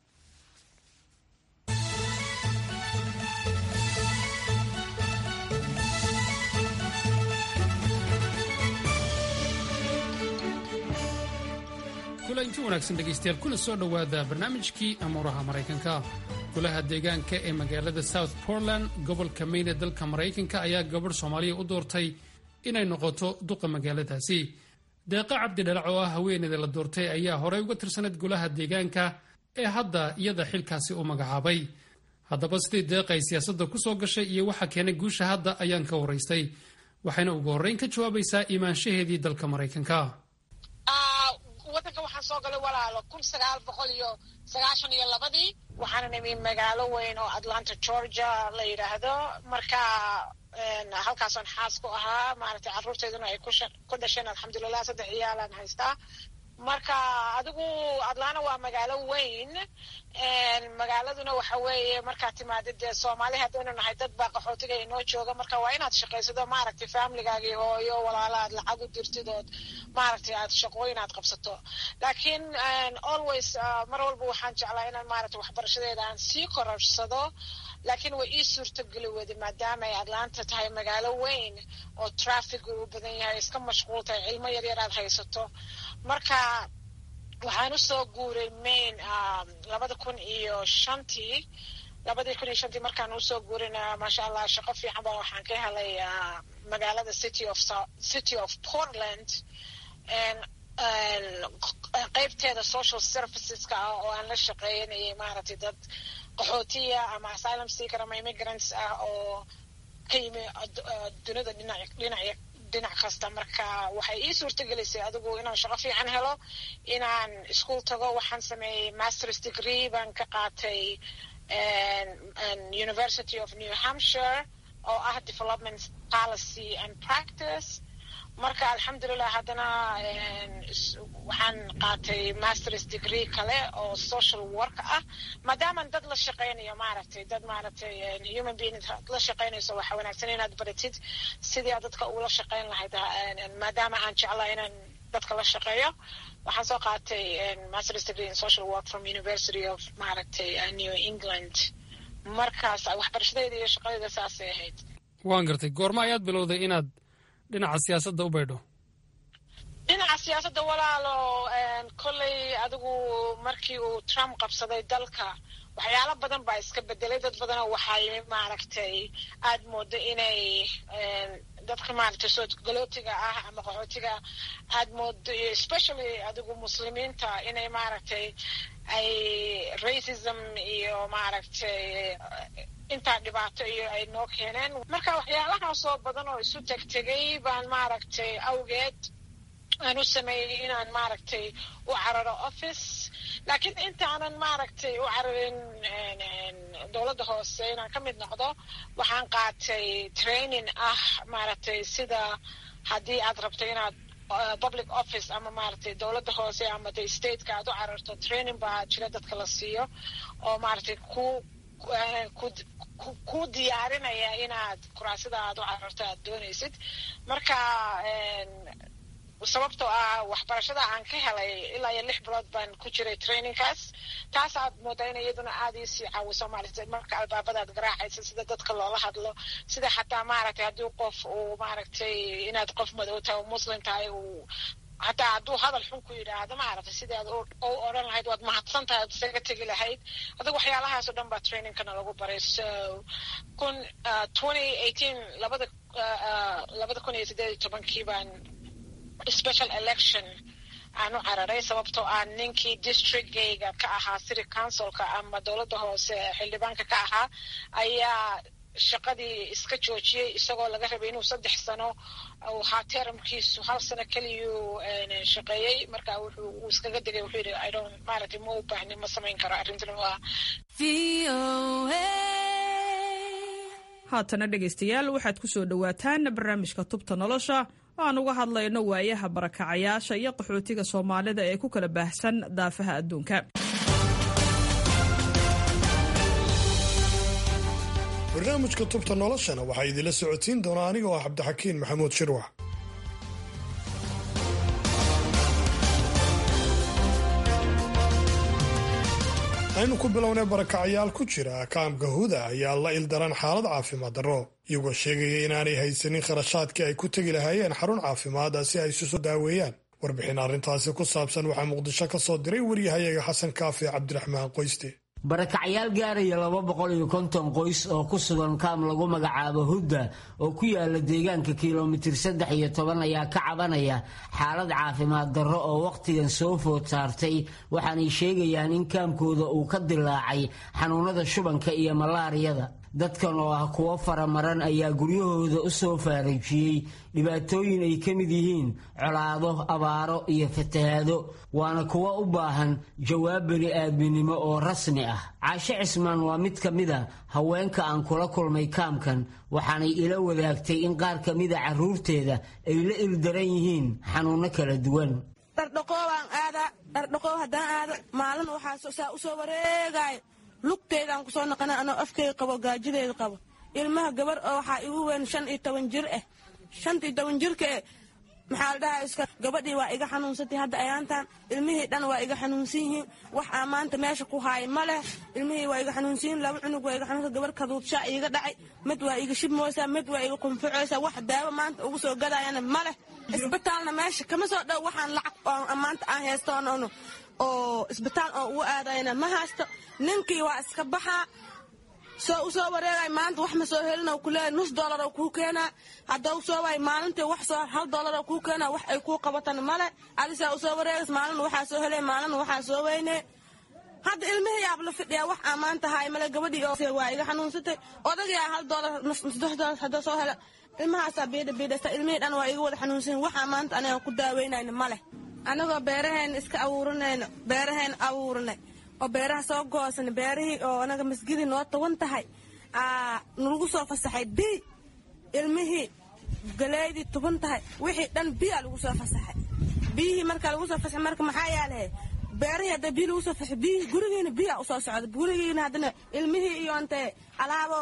kulanti wanaagsan dhegaystayaal kuna soo dhowaada barnaamijkii amuuraha maraykanka golaha deegaanka ee magaalada south portland gobolka maine ee dalka maraykanka ayaa gabadh soomaaliya u doortay inay noqoto duqa magaaladaasi deeqa cabdi dhalac oo ah haweeneyda la doortay ayaa horey uga tirsaneyd golaha deegaanka ee hadda iyada xilkaasi u magacaabay haddaba sidii deeqa ay siyaasadda ku soo gashay iyo waxa keenay guusha hadda ayaan ka waraystay waxayna ugu horreyn ka jawaabaysaa imaanshaheedii dalka maraykanka wadanka waxaan soo galay walaalo kun sagaal boqol iyo sagaashan iyo labadii waxaana nimi magaalo weyn oo atlanta georgia la yidhaahdo marka halkaasaan xaas ku ahaa maaragtay carruurteyduna ay ku dhasheen alxamdulilah saddex ciyaalaan haystaa marka adigu atlanta waa magaalo weyn magaaladuna waxa weeye markaad timaadid dee soomaali haddaynu nahay dad baa qaxootiga inoo jooga marka waa inaad shaqaysado maaragtay familigaagii hooyo walaala aad lacag u dirtid ood maaragtay aad shaqooyin aad qabsato laakiin always mar walba waxaan jeclaa inaan maaragtay waxbarashadeeda aan sii kororsado laakiin way ii suurtogeli weyday maadaama ay atlanta tahay magaalo weyn oo traffic uu badan yahay iska mashquul tahay cilmo yaryar aad haysato marka waxaan usoo guuray main labada kun iyo shantii labadii kun iyo shantii markaan usoo guurina maasha allah shaqo fiican ba waxaan ka helay magaalada city of city of portland qeybteeda social serviceska ah oo aan la shaqeynayay maaragtay dad qaxootiya ama asylum seeker ama immigrants ah oo ka yimi dunida dhinac dhinac dhinac kasta marka waxay ii suurtagelisay adigu inaan shaqo fiican helo inaan ischool tago waxaan sameeyey masters degree baan ka qaatay university of new hampshire oo ah development policy and practice marka alxamdulilah haddana waxaan qaatay masters degree kale oo social work ah maadaaman dad la shaqeynayo maaragtay dad maaragtay human being la shaqeynayso waxa wanaagsan inaad baratid sidii aad dadka ula shaqeyn lahayd maadaama aan jeclaa inaan dadka la shaqeeyo waxaan soo qaatay masters degree in social work from university of maaragtay new england markaas waxbarashadeeda iyo shaqadeeda saasay ahayd waan gartay goorma ayaad bilowday inaad dhinaca siyaasadda u baydho dhinaca siyaasadda walaalo kolley adigu markii uu trump qabsaday dalka waxyaalo badan baa iska bedelay dad badanoo waxay maaragtay aad moodo inay dadka maaragtay soo galootiga ah ama qaxootiga aad moodo especially adigu muslimiinta inay maaragtay ay racism iyo maaragtay intaa dhibaato iyo ay noo keeneen marka waxyaalahaasoo badan oo isu tegtegay baan maaragtay awgeed aan u sameeyey inaan maaragtay u cararo office laakiin intaanan maaragtay u cararin dowladda hoose inaan ka mid noqdo waxaan qaatay training ah maaragtay sida haddii aad rabto inaad public office ama maaragtay dowladda hoose ama de stateka aad u cararto training baa jira dadka la siiyo oo maaragtay ku ku diyaarinaya inaad kuraasida aad u cararto aad doonaysid marka sababtoo ah waxbarashada aan ka helay ilaa iyo lix bilood baan ku jiray trainingkaas taas aad moodaa in iyaduna aada iisii caawiso maaragtay marka albaabadaad garaacaysa sida dadka loola hadlo sida xataa maaragtay haddii qof uu maaragtay inaad qof madow tahay oo muslim tahay uu hataa hadduu hadal xun ku yidhaahdo maaragtay sidii aad u odhan lahayd waad mahadsan tahay ad isaga tegi lahayd adigu waxyaalahaas oo dhan baa trainingkana lagu baray so kun twenty eighteen labada labada kun iyo siddeed iyo tobankii baan special election aan u cararay sababtoo ah ninkii districtgayga ka ahaa city councilka ama dowladda hoose xildhibaanka ka ahaa ayaa shaqadii iska joojiyey isagoo laga rabay inuu saddex sano waxaa teramkiisu hal sano keliyuu shaqeeyey marka wuxuu uu iskaga degay wuxuu yidhi i don't maaragtay ma u baahni ma samayn karo arrintan waa haatana dhegaystayaal waxaad ku soo dhowaataan barnaamijka tubta nolosha oo aan uga hadlayno waayaha barakacayaasha iyo qaxootiga soomaalida ee ku kala baahsan daafaha adduunka barnaamijka tubta noloshana waxaa idinla socotiin doonaa aniga oo ah cabdixakiin maxamuud shirwax aynu ku bilownay barakacayaal ku jira kaamka huda ayaa la ildaran xaalad caafimaad darro iyagoo sheegaya inaanay haysanin kharashaadkii ay ku tegi lahaayeen xarun caafimaada si ay isu soo daaweeyaan warbixin arrintaasi ku saabsan waxaa muqdisho ka soo diray waryahayaga xasan kaafi cabdiraxmaan qoyste barakacyaal gaaraya laba boqol iyo konton qoys oo ku sugan kaam lagu magacaabo hudda oo ku yaala deegaanka kilomitir saddex iyo toban ayaa ka cabanaya xaalad caafimaad darro oo wakhtigan soo food saartay waxaanay sheegayaan in kaamkooda uu ka dilaacay xanuunada shubanka iyo malaariyada dadkan oo ah kuwo faramaran ayaa guryahooda u soo faarajiyey dhibaatooyin ay ka mid yihiin colaado abaaro iyo fatahaado waana kuwo u baahan jawaab beli-aadminimo oo rasmi ah caashe cismaan waa mid ka mid a haweenka aan kula kulmay kaamkan waxaanay ila wadaagtay in qaar ka mida carruurteeda ay la ildaran yihiin xanuunno kala duwan dhardhaqoobaan aadaa dhardhaqoob haddaan aado maalin waxaa saa u soo wareegaayo lugteydaan kusoo naqana anoo afkeyga qabo gaajadeeda qabo ilmaha gabar oo waxaa igu weyn shan iyo toban jir ah shantii toban jirka eh maxaa la dhahaa iska gabadhii waa iga xanuunsatay hadda ayaantan ilmihii dhan waa iga xanuunsan yihiin wax aa maanta meesha ku haaya ma leh ilmihii waa iga xanuunsan yihiin laba cunug waa iga xanuunsan gabar kaduudshaa iiga dhacay mid waa iga shibmooysaa mid waa iga qunfucooysaa wax daawo maanta ugu soo gadaayana ma leh isbitaalna meesha kama soo dhow waxaan lacag oo maanta aan haystoon oo isbitaal oo ugu aadayna ma haysto ninkii waa iska baxaa soo u soo wareegay maanta wax ma soo helin kuleeya nus dollar oo kuu keenaa haddau soo waay maalintii wax soo hal dollar oo kuu keenaa wax ay kuu qabatan male adisaa u soo wareegays maalin waxaa soo helay maalin waxaa soo weyne hadda ilmihii yaab la fidhiyaa wax aa maanta haay male gabadhii oo waa iga xanuunsatay odagaa hal dollar saddex dollar hadda soo hela ilmahaasaa biidha biidhasta ilmihii dhan waa iga wada xanuunsan waxaa maanta aniga ku daaweynayna male anagoo beeraheena iska abuuranayno beeraheena abuuranay oo beeraha soo goosan beerihii oo anaga masgidii noo tawan tahay nalagu soo fasaxay bi ilmihii galeydii tuban tahay wixii dhan biyaa lagu soo fasaxay biyihii markaa lagu soo fasaxay marka maxaa yaalahe beerihii hadda biyo lagu soo fasaxay biyihii gurigiina biyaa usoo socda gurigiina haddana ilmihii iyo intee alaabo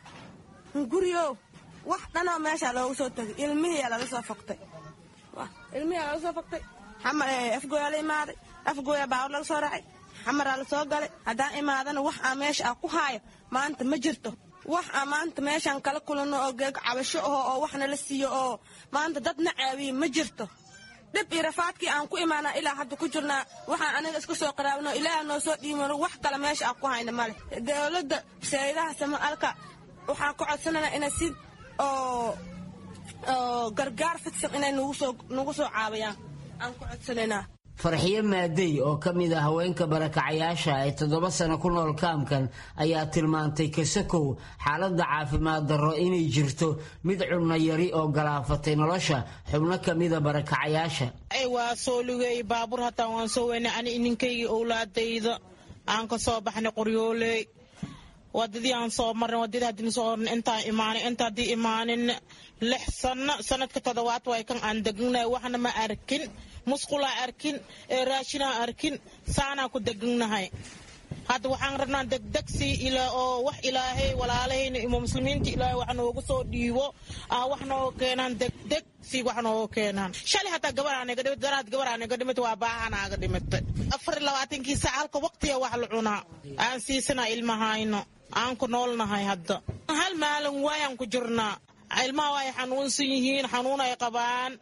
guriyo wax dhanoo meeshaa loogu soo tagay ilmihiiyaa laga soo fogtay ilmihiyaa laga soo fogtay afgooyaa la imaaday afgooyaa baawar laga soo raacay xamaraa la soo galay haddaan imaadana wax aa meesha ah ku haayo maanta ma jirto wax aa maanta meeshaan kala kulanno oo geeg cabasho aho oo waxna la siiyo oo maanta dadna caawiye ma jirto dhib iyo rafaadkii aan ku imaanaa ilaa hadda ku jirnaa waxaan aniga iska soo qaraabno ilaaha noo soo dhiimano wax kale meesha aan ku hayna male dowladda saydaha samaalka waxaan ku codsananaa inay si oo gargaar fidsan inay nagu soo caawiyaan aan ku codsanaynaa farxiyo maadey oo ka mid ah haweenka barakacayaasha ee toddoba sano ku nool kaamkan ayaa tilmaantay kasakow xaaladda caafimaad darro inay jirto mid cunno yari oo galaafatay nolosha xubno ka mida barakacayaasha waa soo lugeey baabuur hataa waan soo weynay ani ninkaygii owlaadayda aan ka soo baxnay qoryooley wadadii aan soo marnay wadadii haddii soo ornay intaan imaanin inta haddii imaanin lix sano sanadka toddobaad way kan aan degnay waxna ma arkin musqulaa arkin ee raashinaa arkin saanaa ku degnahay hadda waxaan rabnaa degdegsi ilaa oo wax ilaahay walaalahayna imo muslimiinta ilaahay wax noogu soo dhiibo aa wax nooga keenaan degdeg si wax nooga keenaan shalay hataa gabaraanaga dhimit daraad gabaraanaga dhimit waa baahanaaga dhimitay afar iyo labaatankii saac halka waqtiga wax la cunaa aan siisanaa ilmahayno aan ku noolnahay hadda hal maalin waayaan ku jirnaa ilmaha way xanuunsan yihiin xanuun ay qabaan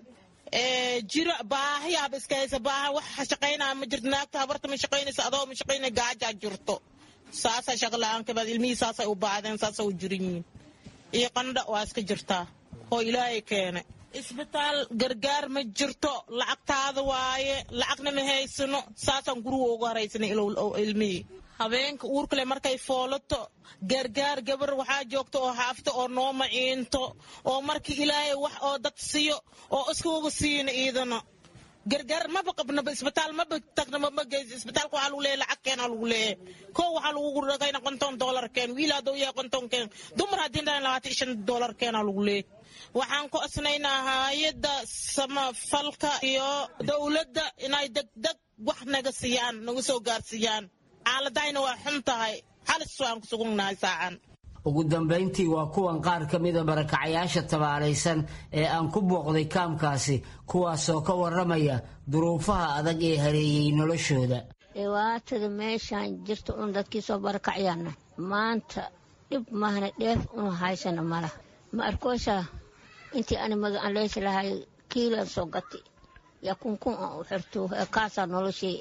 jira baahiyaaba iska haysa baaha wax shaqaynaa ma jirto naagta habarta ma shaqaynaysa adoo ma shaqaynay gaajaa jirto saasa shaqla-aan kabaad ilmihii saasay u baadeen saasay u jiran yihiin iyo qandha waa iska jirtaa oo ilaahay keenay isbitaal gargaar ma jirto lacagtaada waaye lacagna ma haysano saasaan guriga uga haraysanay ilmihii habeenka uurkale markay foolato gaargaar gabar waxaa joogta oo xaafta oo noo maciinto oo markii ilaahay wax oo dad siiyo oo iskuuga siina iidana gargaar maba qabnaba isbitaal maba tagna maba geysa isbitaalka waxaa lagu leeyahay lacag keena lagu leeyahay koo waxaa lagu dhagayna konton doolar keen wiil hadduu yahay konton keen dumar haddii dhahan labaatan shan doolar keena lagu leeyahay waxaan ku asnaynaa hayadda samafalka iyo dowladda inay degdeg wax naga siiyaan naga soo gaarsiiyaan xaaladayna waa xun tahay halis waan ku sugugnahay saacan ugu dambayntii waa kuwan qaar ka mida barakacayaasha tabaalaysan ee aan ku booqday kaamkaasi kuwaasoo ka waramaya duruufaha adag ee hareeyey noloshooda dhibaatada meeshaan jirta un dadkii soo barakacyaana maanta dhib mahna dheef unu haysana malaha ma arkoosaa intii ani magaan leysi lahay kiilan soo gati yaa kunkun aan u xirto kaasaa noloshay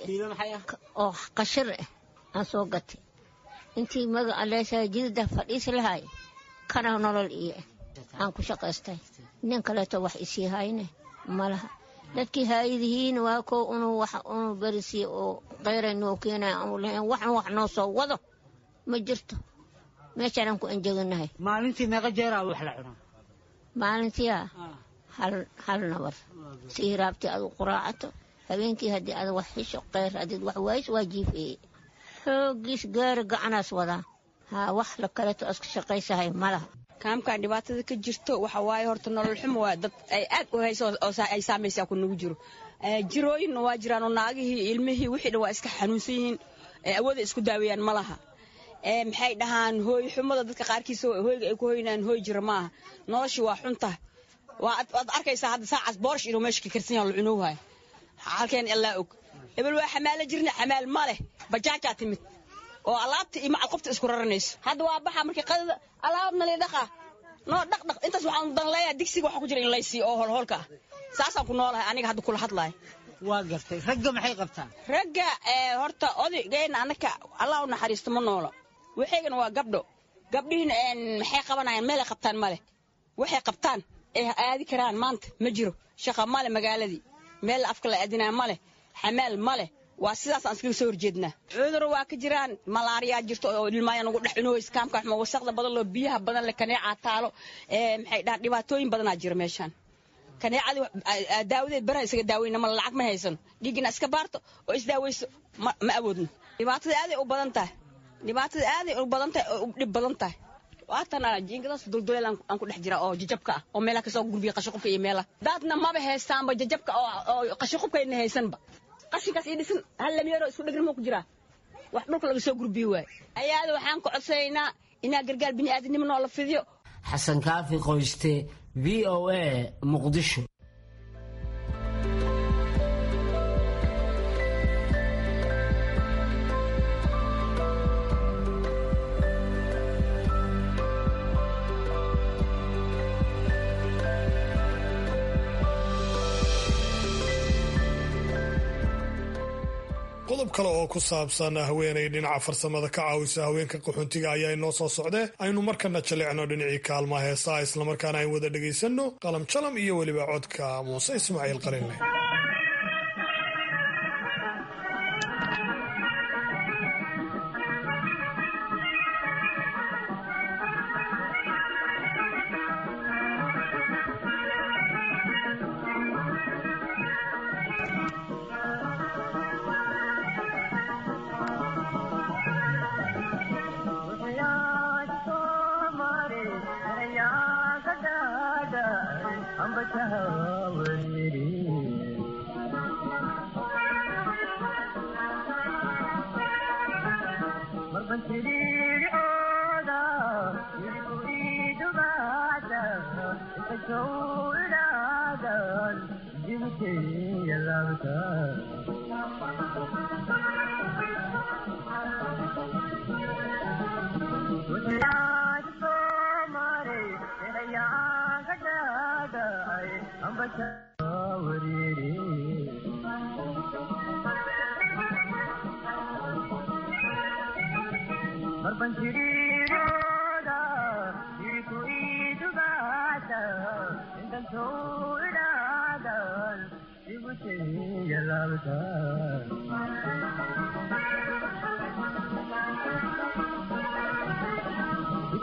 oo qashir ah aan soo gati intii maga aleesaa jidada fadhiisi lahay kana nolol iyo aan ku shaqaystay nin kaleeto wax isii hayne malaha dadkii haayadihiin waa kow unu wax unu berisiy oo qayray noo keenay aanu lahayn waxan wax noo soo wado ma jirto meeshaanaan ku anjeganahay maalintii meeqa jeeraa wax la cunaa maalintiia hal nabar si hiraabtii adu quraacato habeenkii haddii ada wax xisho qayr haddiid wax waayis waa jiifeeye xoogiis gaari gacanaas wadaa haa wax la kaleeto iska shaqaysahay malaha kaamkan dhibaatada ka jirto waxa waaye horta nolol xumo waa dad ay aad u hayso oo ay saamaysaa ku nagu jiro jirooyinna waa jiraan oo naagihii ilmihii wixii dhan waa iska xanuunsan yihiin awooda isku daaweeyaan ma laha maxay dhahaan hooy xumada dadka qaarkiisa hooyga ay ku hoynaan hooy jira maaha noloshii waa xunta waad arkaysaa hadda saacaas boorsh inuu meesha ka karsan yaha la cunowhayo halkeen illaa og hebel waa xamaalo jirna xamaal ma leh bajaajaa timid oo alaabta iyo macal qofta isku raranayso hadda waa baxa markii qadada alaab nali dhaqa noo dhaq dhaq intaas waxaan dan leeyahay digsiga waxa ku jira in laysiiyo oo holholka ah saasaan ku noolahay aniga hadda kula hadlahay waa gartay ragga maxay qabtaan ragga horta odaygeena annaka allah u naxariisto ma noolo waxaygana waa gabdho gabdhihiina maxay qabanayaan meelay qabtaan male waxay qabtaan ay aadi karaan maanta ma jiro shaqa male magaaladii meel afka la aadinaa male xamaal male waa sidaasaan iskaga soo horjeednaa cudur waa ka jiraan malaariyaa jirto oo ilmaaya nagu dhex cunuwaysa kaamka xuma wasaqda badan loo biyaha badan le kaneecaa taalo maxay dhahaan dhibaatooyin badanaa jira meeshaan kaneecadii daawadeed baran isaga daaweyna mala lacag ma haysano dhiiggina iska baarto oo isdaaweyso ma awoodno dhibaatada aaday u badan tahay dhibaatada aaday u badan tahay oo u dhib badan tahay waatana jiingadaas dulduleel aan ku dhex jira oo jajabka ah oo meelaha kasoo gurbiya qashiqubka iyo meelaha daadna maba haystaanba jajabka oo qashiqubkayna haysanba qashinkaas ii dhisan hal lamyeero isku dhegna ma ku jiraa wax dhulka laga soo gurbiye waay ayaada waxaan ka codsanaynaa inaa gargaar bini'aadinimo noola fidiyo xasan kaafi qoyste v o a muqdisho qodob kale oo ku saabsan haweenay dhinaca farsamada ka caawisa haweenka qaxoontiga ayaa inoo soo socdee aynu markana jalecno dhinacii kaalmaha heesaa islamarkaana aynu wada dhegaysanno qalam jalam iyo weliba codka muuse ismaaciil qarinleh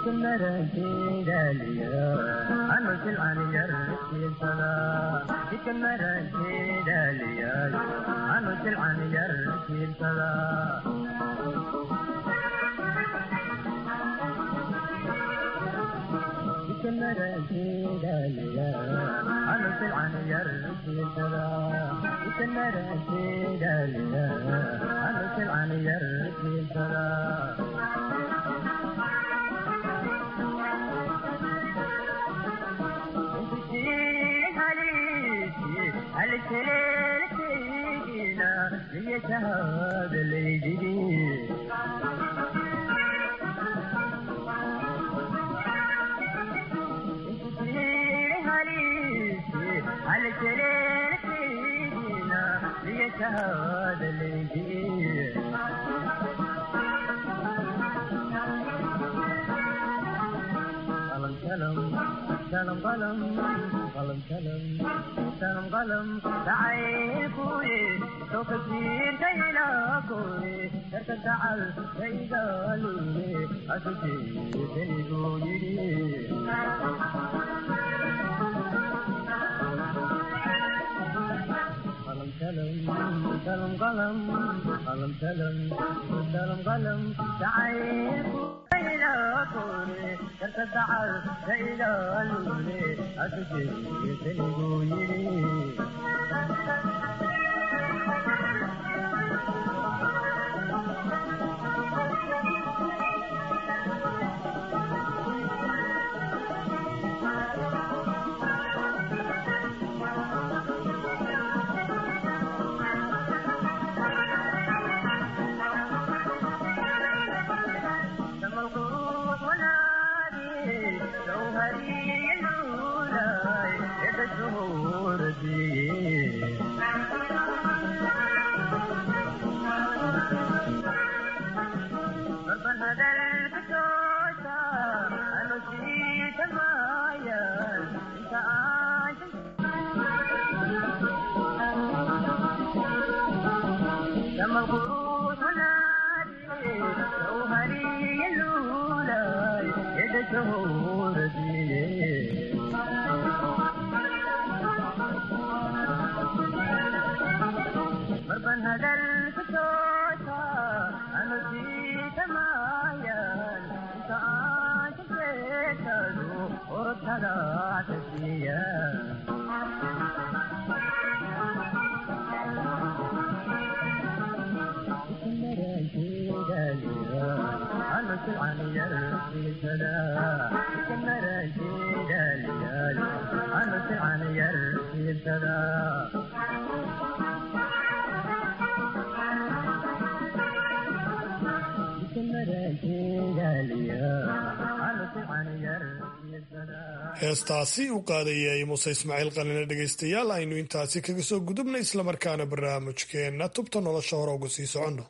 heestaasi u qaadayay muuse ismaaciil qalina dhegaystayaal aynu intaasi kaga soo gudubna islamarkaana barnaamijkeenna tubta nolosha hore uga sii soconno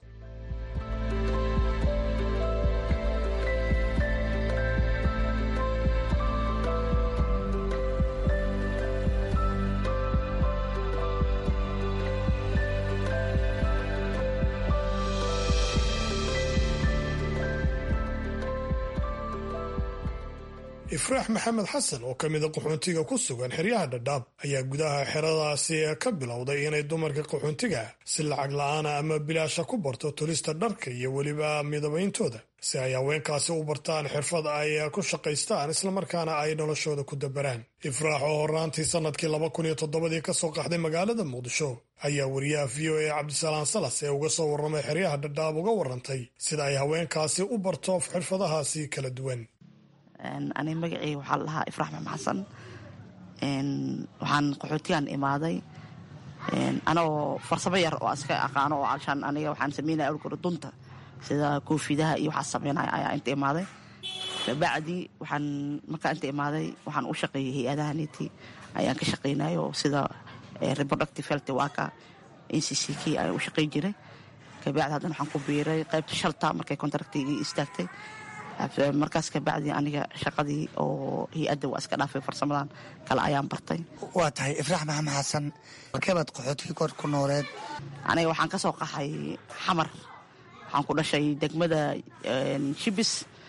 ifraax maxamed xasan oo ka mida qaxoontiga ku sugan xeryaha dhadhaab ayaa gudaha xeradaasi ka bilowday inay dumarka qaxoontiga si lacag la-aana ama bilaasha ku barto tulista dharka iyo weliba midabayntooda si ay haweenkaasi u bartaan xirfad ay ku shaqaystaan islamarkaana ay noloshooda ku dabaraan ifraax oo hornaantii sannadkii laba kun iyo toddobadii kasoo qaxday magaalada muqdisho ayaa wariyaha v o a cabdisalaan salas ee uga soo warramay xeryaha dhadhaab uga warrantay sida ay haweenkaasi u barto xirfadahaasi kala duwan ani magaceyga waxaa la dhahaa ifraax maxmed xasan waxaan qaxootigan imaaday anagoo farsamo yar oo iska aqaano oo alshaan aniga waxaan sameynaya awlkore dunta sida koofidaha iyo waxaa sameynaya ayaa inta imaaday kabacdi waxaan markaa inta imaaday waxaan u shaqeeyay hay-adaha neti ayaan ka shaqeynayo sida reproductive health waka n c c k ayaan u shaqey jiray kabacdi haddana waxaan ku biiray qaybta shalta markay contractigii istaagtay markaas kabacdi aniga shaqadii oo hay-adda waa iska dhaafay farsamadan kale ayaan bartay waa tahay ifraax maxamed xasan markeebaad qaxootigii kor ku nooleed aniga waxaan ka soo qaxay xamar waxaan ku dhashay degmada shibis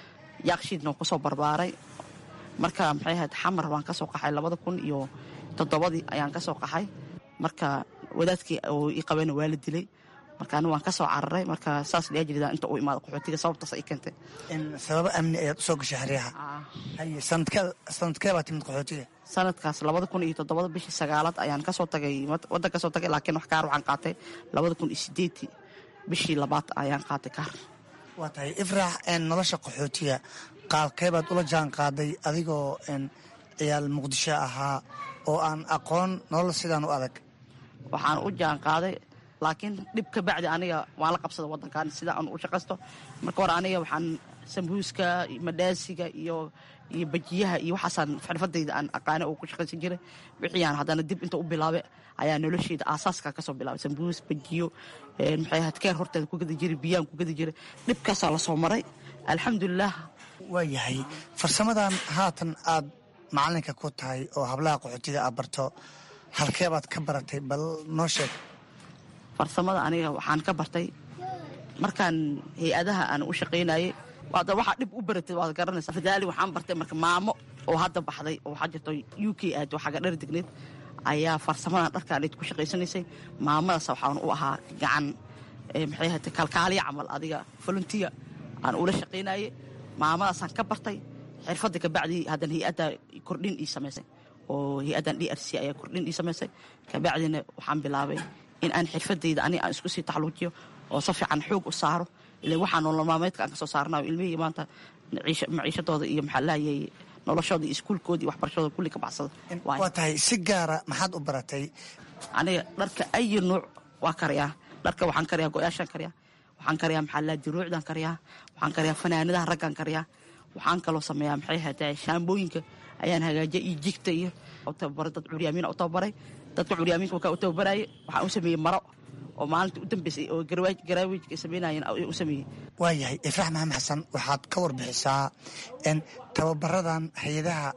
yaakshiidna waan kusoo barbaaray marka maxay ahayd xamar waan ka soo qaxay labada kun iyo toddobadii ayaan ka soo qaxay marka wadaadkii oo ii qabayna waa la dilay marka ani waan ka soo cararay marka saas dhiyaa jirida inta uu imaado qaxootiga sababtaas ay keentay sababo amni ayaad usoo gashay xeryaha haye sanadkee sanadkee baa timid qaxootiga sanadkaas labada kun iyo toddobada bishii sagaalaad ayaan kasoo tagay waddan kasoo tagay laakiin wax kaar waxaan qaatay labada kun iyo sideedii bishii labaad ayaan qaatay kaar waa tahay ifraax nolosha qaxootiga qaalkee baad ula jaan qaaday adigoo ciyaal muqdisho ahaa oo aan aqoon nolol sidaan u adag waxaan u jaan qaaday laakiin dhib ka bacdi aniga waan la qabsada wadankan sida aan u shaqaysto marka hore aniga waxaan sambuuska madhaasiga iyo iyo bajiyaha iyo waxaasaan xirfadayda aan aqaane oo ku shaqaysan jiray wixiyaan haddana dib inta u bilaabe ayaa nolosheyda aasaaska kasoo bilaabay sambuus bajiyo maxay ahayd keer horteeda ku gadi jiray biyaan ku gadi jiray dhibkaasaa lasoo maray alxamdulilah waa yahay farsamadan haatan aad macalinka ku tahay oo hablaha qaxootiga aad barto halkee baad ka baratay bal noo sheeg farsamada aniga waxaan ka bartay markaan hay-adaha aan u shaqaynayay waada waxaa dhib u baratay waad garanaysaa fadaali waxaan bartay marka maamo oo hadda baxday oo waxaa jirto u k aad oo xagga dhar degneed ayaa farsamadan dharkaanayd ku shaqaysanaysay maamadaas waxaan u ahaa gacan maxay ahayd kalkaaliya camal adiga volunteer aan ula shaqaynayay maamadaasaan ka bartay xirfadda kabacdii haddana hay-adda kordhin ii samaysay oo hay-addan d r c ayaa kordhin ii samaysay kabacdina waxaan bilaabay in aan xirfadayda aniga aan isku sii taxluujiyo oo si fiican xoog u saaro ila waxaa nolol maalmeedka aan kasoo saarnayo ilmihii maanta maciishadooda iyo maxaa lahayay noloshooda iyo iskuulkooda iyo waxbarashadooda kulli ka baxsada waa tahay si gaara maxaad u baratay aniga dharka ayi nuuc waa kariyaa dharka waxaan kariyaa go-yaashaan kariyaa waxaan kariyaa maxaa laha diruucdaan kariyaa waxaan kariyaa fanaanadaha raggaan kariyaa waxaan kaloo sameeyaa maxay ahaytay shaambooyinka ayaan hagaajiya iyo jigta iyo tababaray dad curyaamiina u tababaray dadka curyaaminka wakaa u tababaraaye waxaan u sameeyey maro oo maalinta u dambeysay oo garaawijka ay samaynayeen u sameeyey waa yahay ifraax maxamed xasan waxaad ka warbixisaa n tababaradan hay-adaha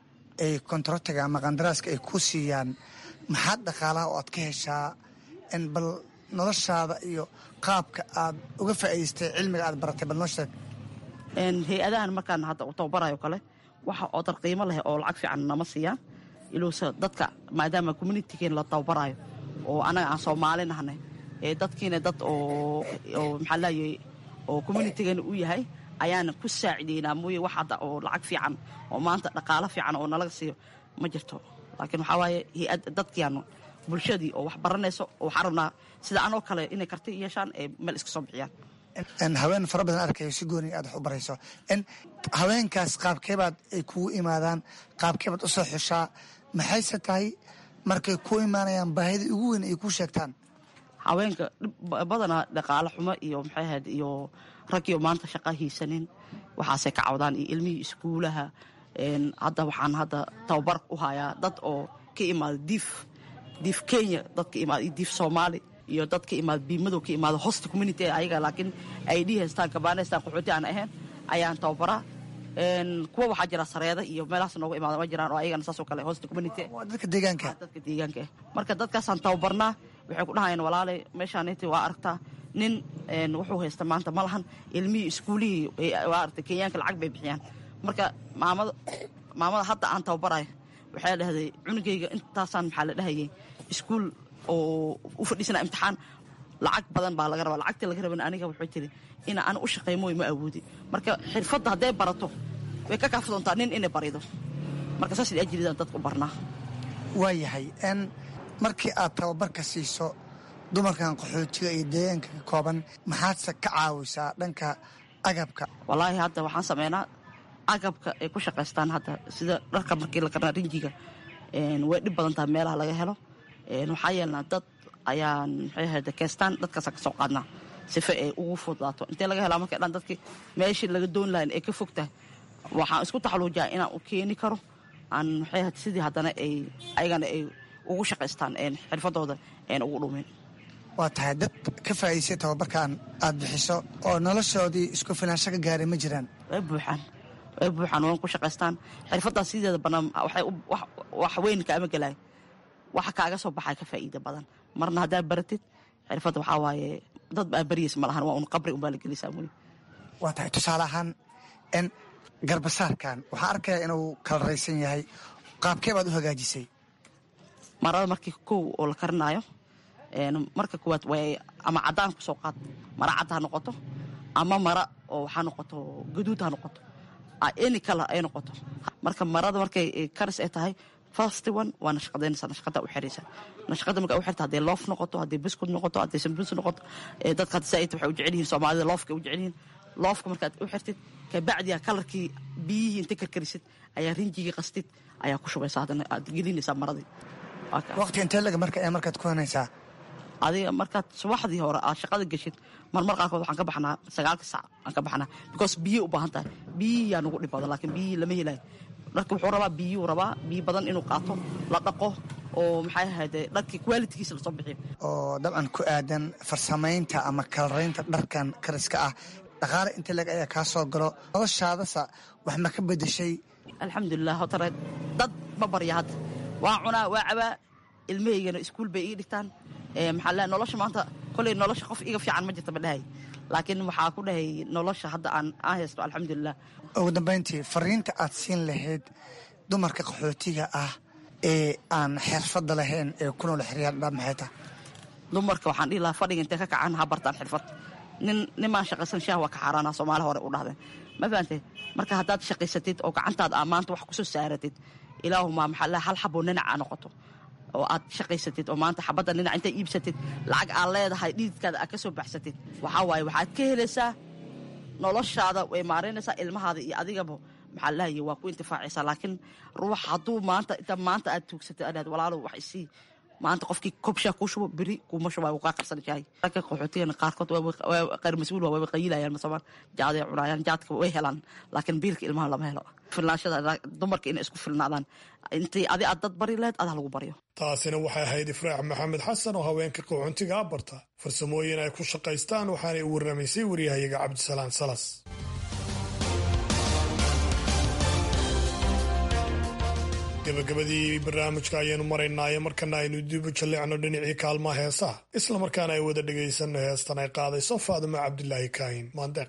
ay kontarotiga ama qandaraaska ay ku siiyaan maxaad dhaqaalaha oo aad ka heshaa n bal noloshaada iyo qaabka aad uga faa'idaystay cilmiga aad baratay bal noo sheeg hay-adahan markaan hadda u tababarayo kale waxa oo dar qiimo leh oo lacag fiican nama siiyaan ilowse dadka maadaama communitygeen la tababarayo oo annaga aan soomaali nahnay ee dadkiina dad oo oo maxaa laayay oo communitigeena u yahay ayaana ku saacideynaa mooye wax hadda oo lacag fiican oo maanta dhaqaalo fiican oo nalaga siiyo ma jirto laakiin waxaa waaye hay-ad dadkiianu bulshadii oo wax baranayso oo waxaan rabnaa sida anoo kale inay karti yeeshaan ee meel iska soo bixiyaan haween fara badan arkayo si gooni aad wax u barayso n haweenkaas qaabkeebaad ay kugu imaadaan qaabkeebaad usoo xushaa maxayse tahay markay ku imaanayaan baahida ugu weyn ay ku sheegtaan haweenka badanaa dhaqaale xumo iyo maxay ahayd iyo raggiyo maanta shaqa hiisanin waxaasay ka cawdaan iyo ilmihii iskuulaha hadda waxaan hadda tababar u hayaa dad oo ka imaada diif diif kenya dad ka imaada iyo diif soomaali iyo dad ka imaada biimadow ka imaada hosta community ayaga laakiin ay dhi haystaan kabaana haystaan qaxooti aan ahayn ayaan tababaraa kuwa waxaa jira sareeda iyo meelahaas nooga imaada ma jiraan oo ayagana saasoo kale hosta community dadka deegaanka dadka deegaanka marka dadkaasaan tababarnaa waxay ku dhahayaan walaalay meeshaaniti waa aragtaa nin wuxuu haysta maanta ma lahan ilmihii iskuulihii waa aragtay kenyaanka lacag bay bixiyaan marka maamada maamada hadda aan tababarayo waxay dhahday cunugayga intaasaan maxaa la dhahayay iskuul oo u fadhiisana imtixaan lacag badan baa laga rabaa lacagtii laga raban aniga wuxuu tiri ina ana u shaqaymoy ma awoodi marka xirfadda hadday barato way ka kaafi doontaa nin inay barido marka saas ajridaan dadka u barnaa waa yahay n markii aad tababarka siiso dumarkan qaxootiga iyo deegaanka ka kooban maxaadse ka caawisaa dhanka agabka wallaahi hadda waxaan sameynaa agabka ay ku shaqaystaan hadda sida dharka markii la karnaa rinjiga way dhib badan tahay meelaha laga helo waxaa yeelnaa dad ayaan maxay ahayd keystaan dadkaasa ka soo qaadnaa sife ay ugu fudlaato intee laga helaa markay dhan dadkii meeshii laga doon lahayn ay ka fog tahay waxaan isku taxaluujaa inaan u keeni karo aan maxay ahayd sidii haddana ay ayagana ay ugu shaqaystaan xirfadooda een ugu dhumin waa tahay dad ka faa'iidaysay tababarkan aad bixiso oo noloshoodii isku filaansho ka gaaray ma jiraan way buuxaan way buuxaan waan ku shaqaystaan xirfaddaas sideeda bannaan waxay wax weyn kaama gelaay waxa kaaga soo baxaa ka faa'iida badan marna haddaa baratid xirfadda waxaa waaye dad baa baryaysa ma lahan waa un qabri unbaa la gelisaa mooye waa tahay tusaale ahaan n garbasaarkan waxaa arkaya inuu kalaraysan yahay qaabkee baad u hagaajisay marada markii kow oo la karinaayo marka koowaad way ama cadaan kusoo qaad mara cad ha noqoto ama mara oo waxaa noqoto gaduud ha noqoto any color ay noqoto marka marada markay karis ay tahay first one waa nashqadaynaysa nashqada u xiraysa nashqada marka u xirta hadday loof noqoto hadday biskud noqoto hadday sambus noqoto dadka hadda saaid waxay u jecel yihiin soomaalida loofka u jecel yihiin loofka markaad u xirtid kabacdiya kalarkii biyihii inta karkarisid ayaa rinjigii qastid ayaa ku shubaysa haddana aad gelinaysaa maradii waqti intee laga marka ee markaad ku hanaysaa adiga markaad subaxdii hore aad shaqada geshid marmar qaarkood waxaan ka baxnaa sagaalka sac aan ka baxnaa because biyey u baahan tahay biyihii yaa nugu dhib badan laakiin biyihii lama helayo dharka wuxuu rabaa biyuu rabaa biyo badan inuu qaato la dhaqo oo maxay ahayde dharkii qualitigiisa lasoo bixiyo oo dabcan ku aadan farsamaynta ama kalaraynta dharkan kariska ah dhaqaale inta leg ayaa kaa soo galo noloshaadasa wax ma ka bedeshay alxamdulilah hotare dad ma barya hadda waa cunaa waa cabaa ilmahaygana iskuul bay ii dhigtaan maxaa le nolosha maanta koley nolosha qof iga fiican ma jirta ma dhahay laakiin waxaa ku dhahay nolosha hadda aan aan haysto alxamdulilah ugu dambayntii fariinta aad siin lahayd dumarka qaxootiga ah ee aan xirfadda lahayn ee ku nool xeryaaldhaa maxay tahay dumarka waxaan dhihi lahaa fadhiga intay ka kacaan ha bartaan xirfad nin nimaan shaqaysan shaah waa ka xaaraana soomaali hore u dhahdeen ma fahantay marka haddaad shaqaysatid oo gacantaada aa maanta wax kusoo saaratid ilaahuma maxaa le hal xaboo ninaca noqoto oo aad shaqaysatid oo maanta xabadda dhinac intaad iibsatid lacag aad leedahay dhididkaada aad ka soo baxsatid waxaa waaye waxaad ka helaysaa noloshaada way maaraynaysaa ilmahaada iyo adigaba maxaa lahaye waa ku intifaacaysaa laakiin ruux hadduu maanta inta maanta aad tuugsatid adhaad walaalow wax isii maanta qofkii kobshaa kuu shubo beri kuuma shuba wuu kaa qarsan yahay ragga qaxootigana qaarkood qayr mas-uul waa wayba qayilayaan masamaan jaaday cunayaan jaadka way helaan laakiin biilka ilmaha lama helo filnaanshada dumarka inay isku filnaadaan intii adi aad dad bari lahayd adaa lagu baryo taasina waxay ahayd ifraax maxamed xasan oo haweenka qaxoontiga a barta farsamooyin ay ku shaqaystaan waxaanay u warramaysay waryahayaga cabdisalaan salas gabagabadii barnaamijka ayaanu maraynaaye markana aynu dib u jalleecno dhinacii kaalmaha heesaha islamarkaana ay wada dhegaysanno heestan ay qaadayso faadimo cabdilaahi kaahin maandeeq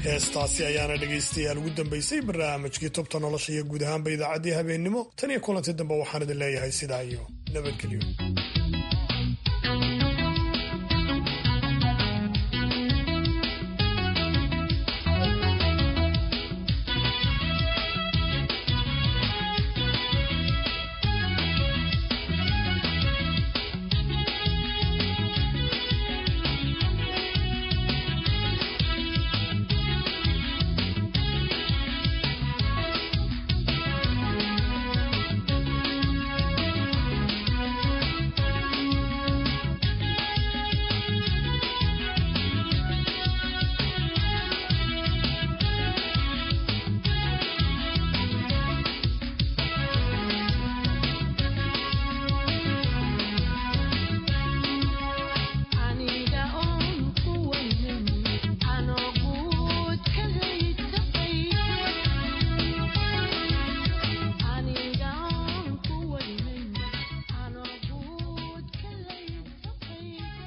heestaasi ayaana dhegaystayaal ugu dambaysay barnaamijkii tubta nolosha iyo guud ahaanba idaacaddii habeennimo tan iyo kulanti dambe waxaan idin leeyahay sidaa iyo nabadgelyo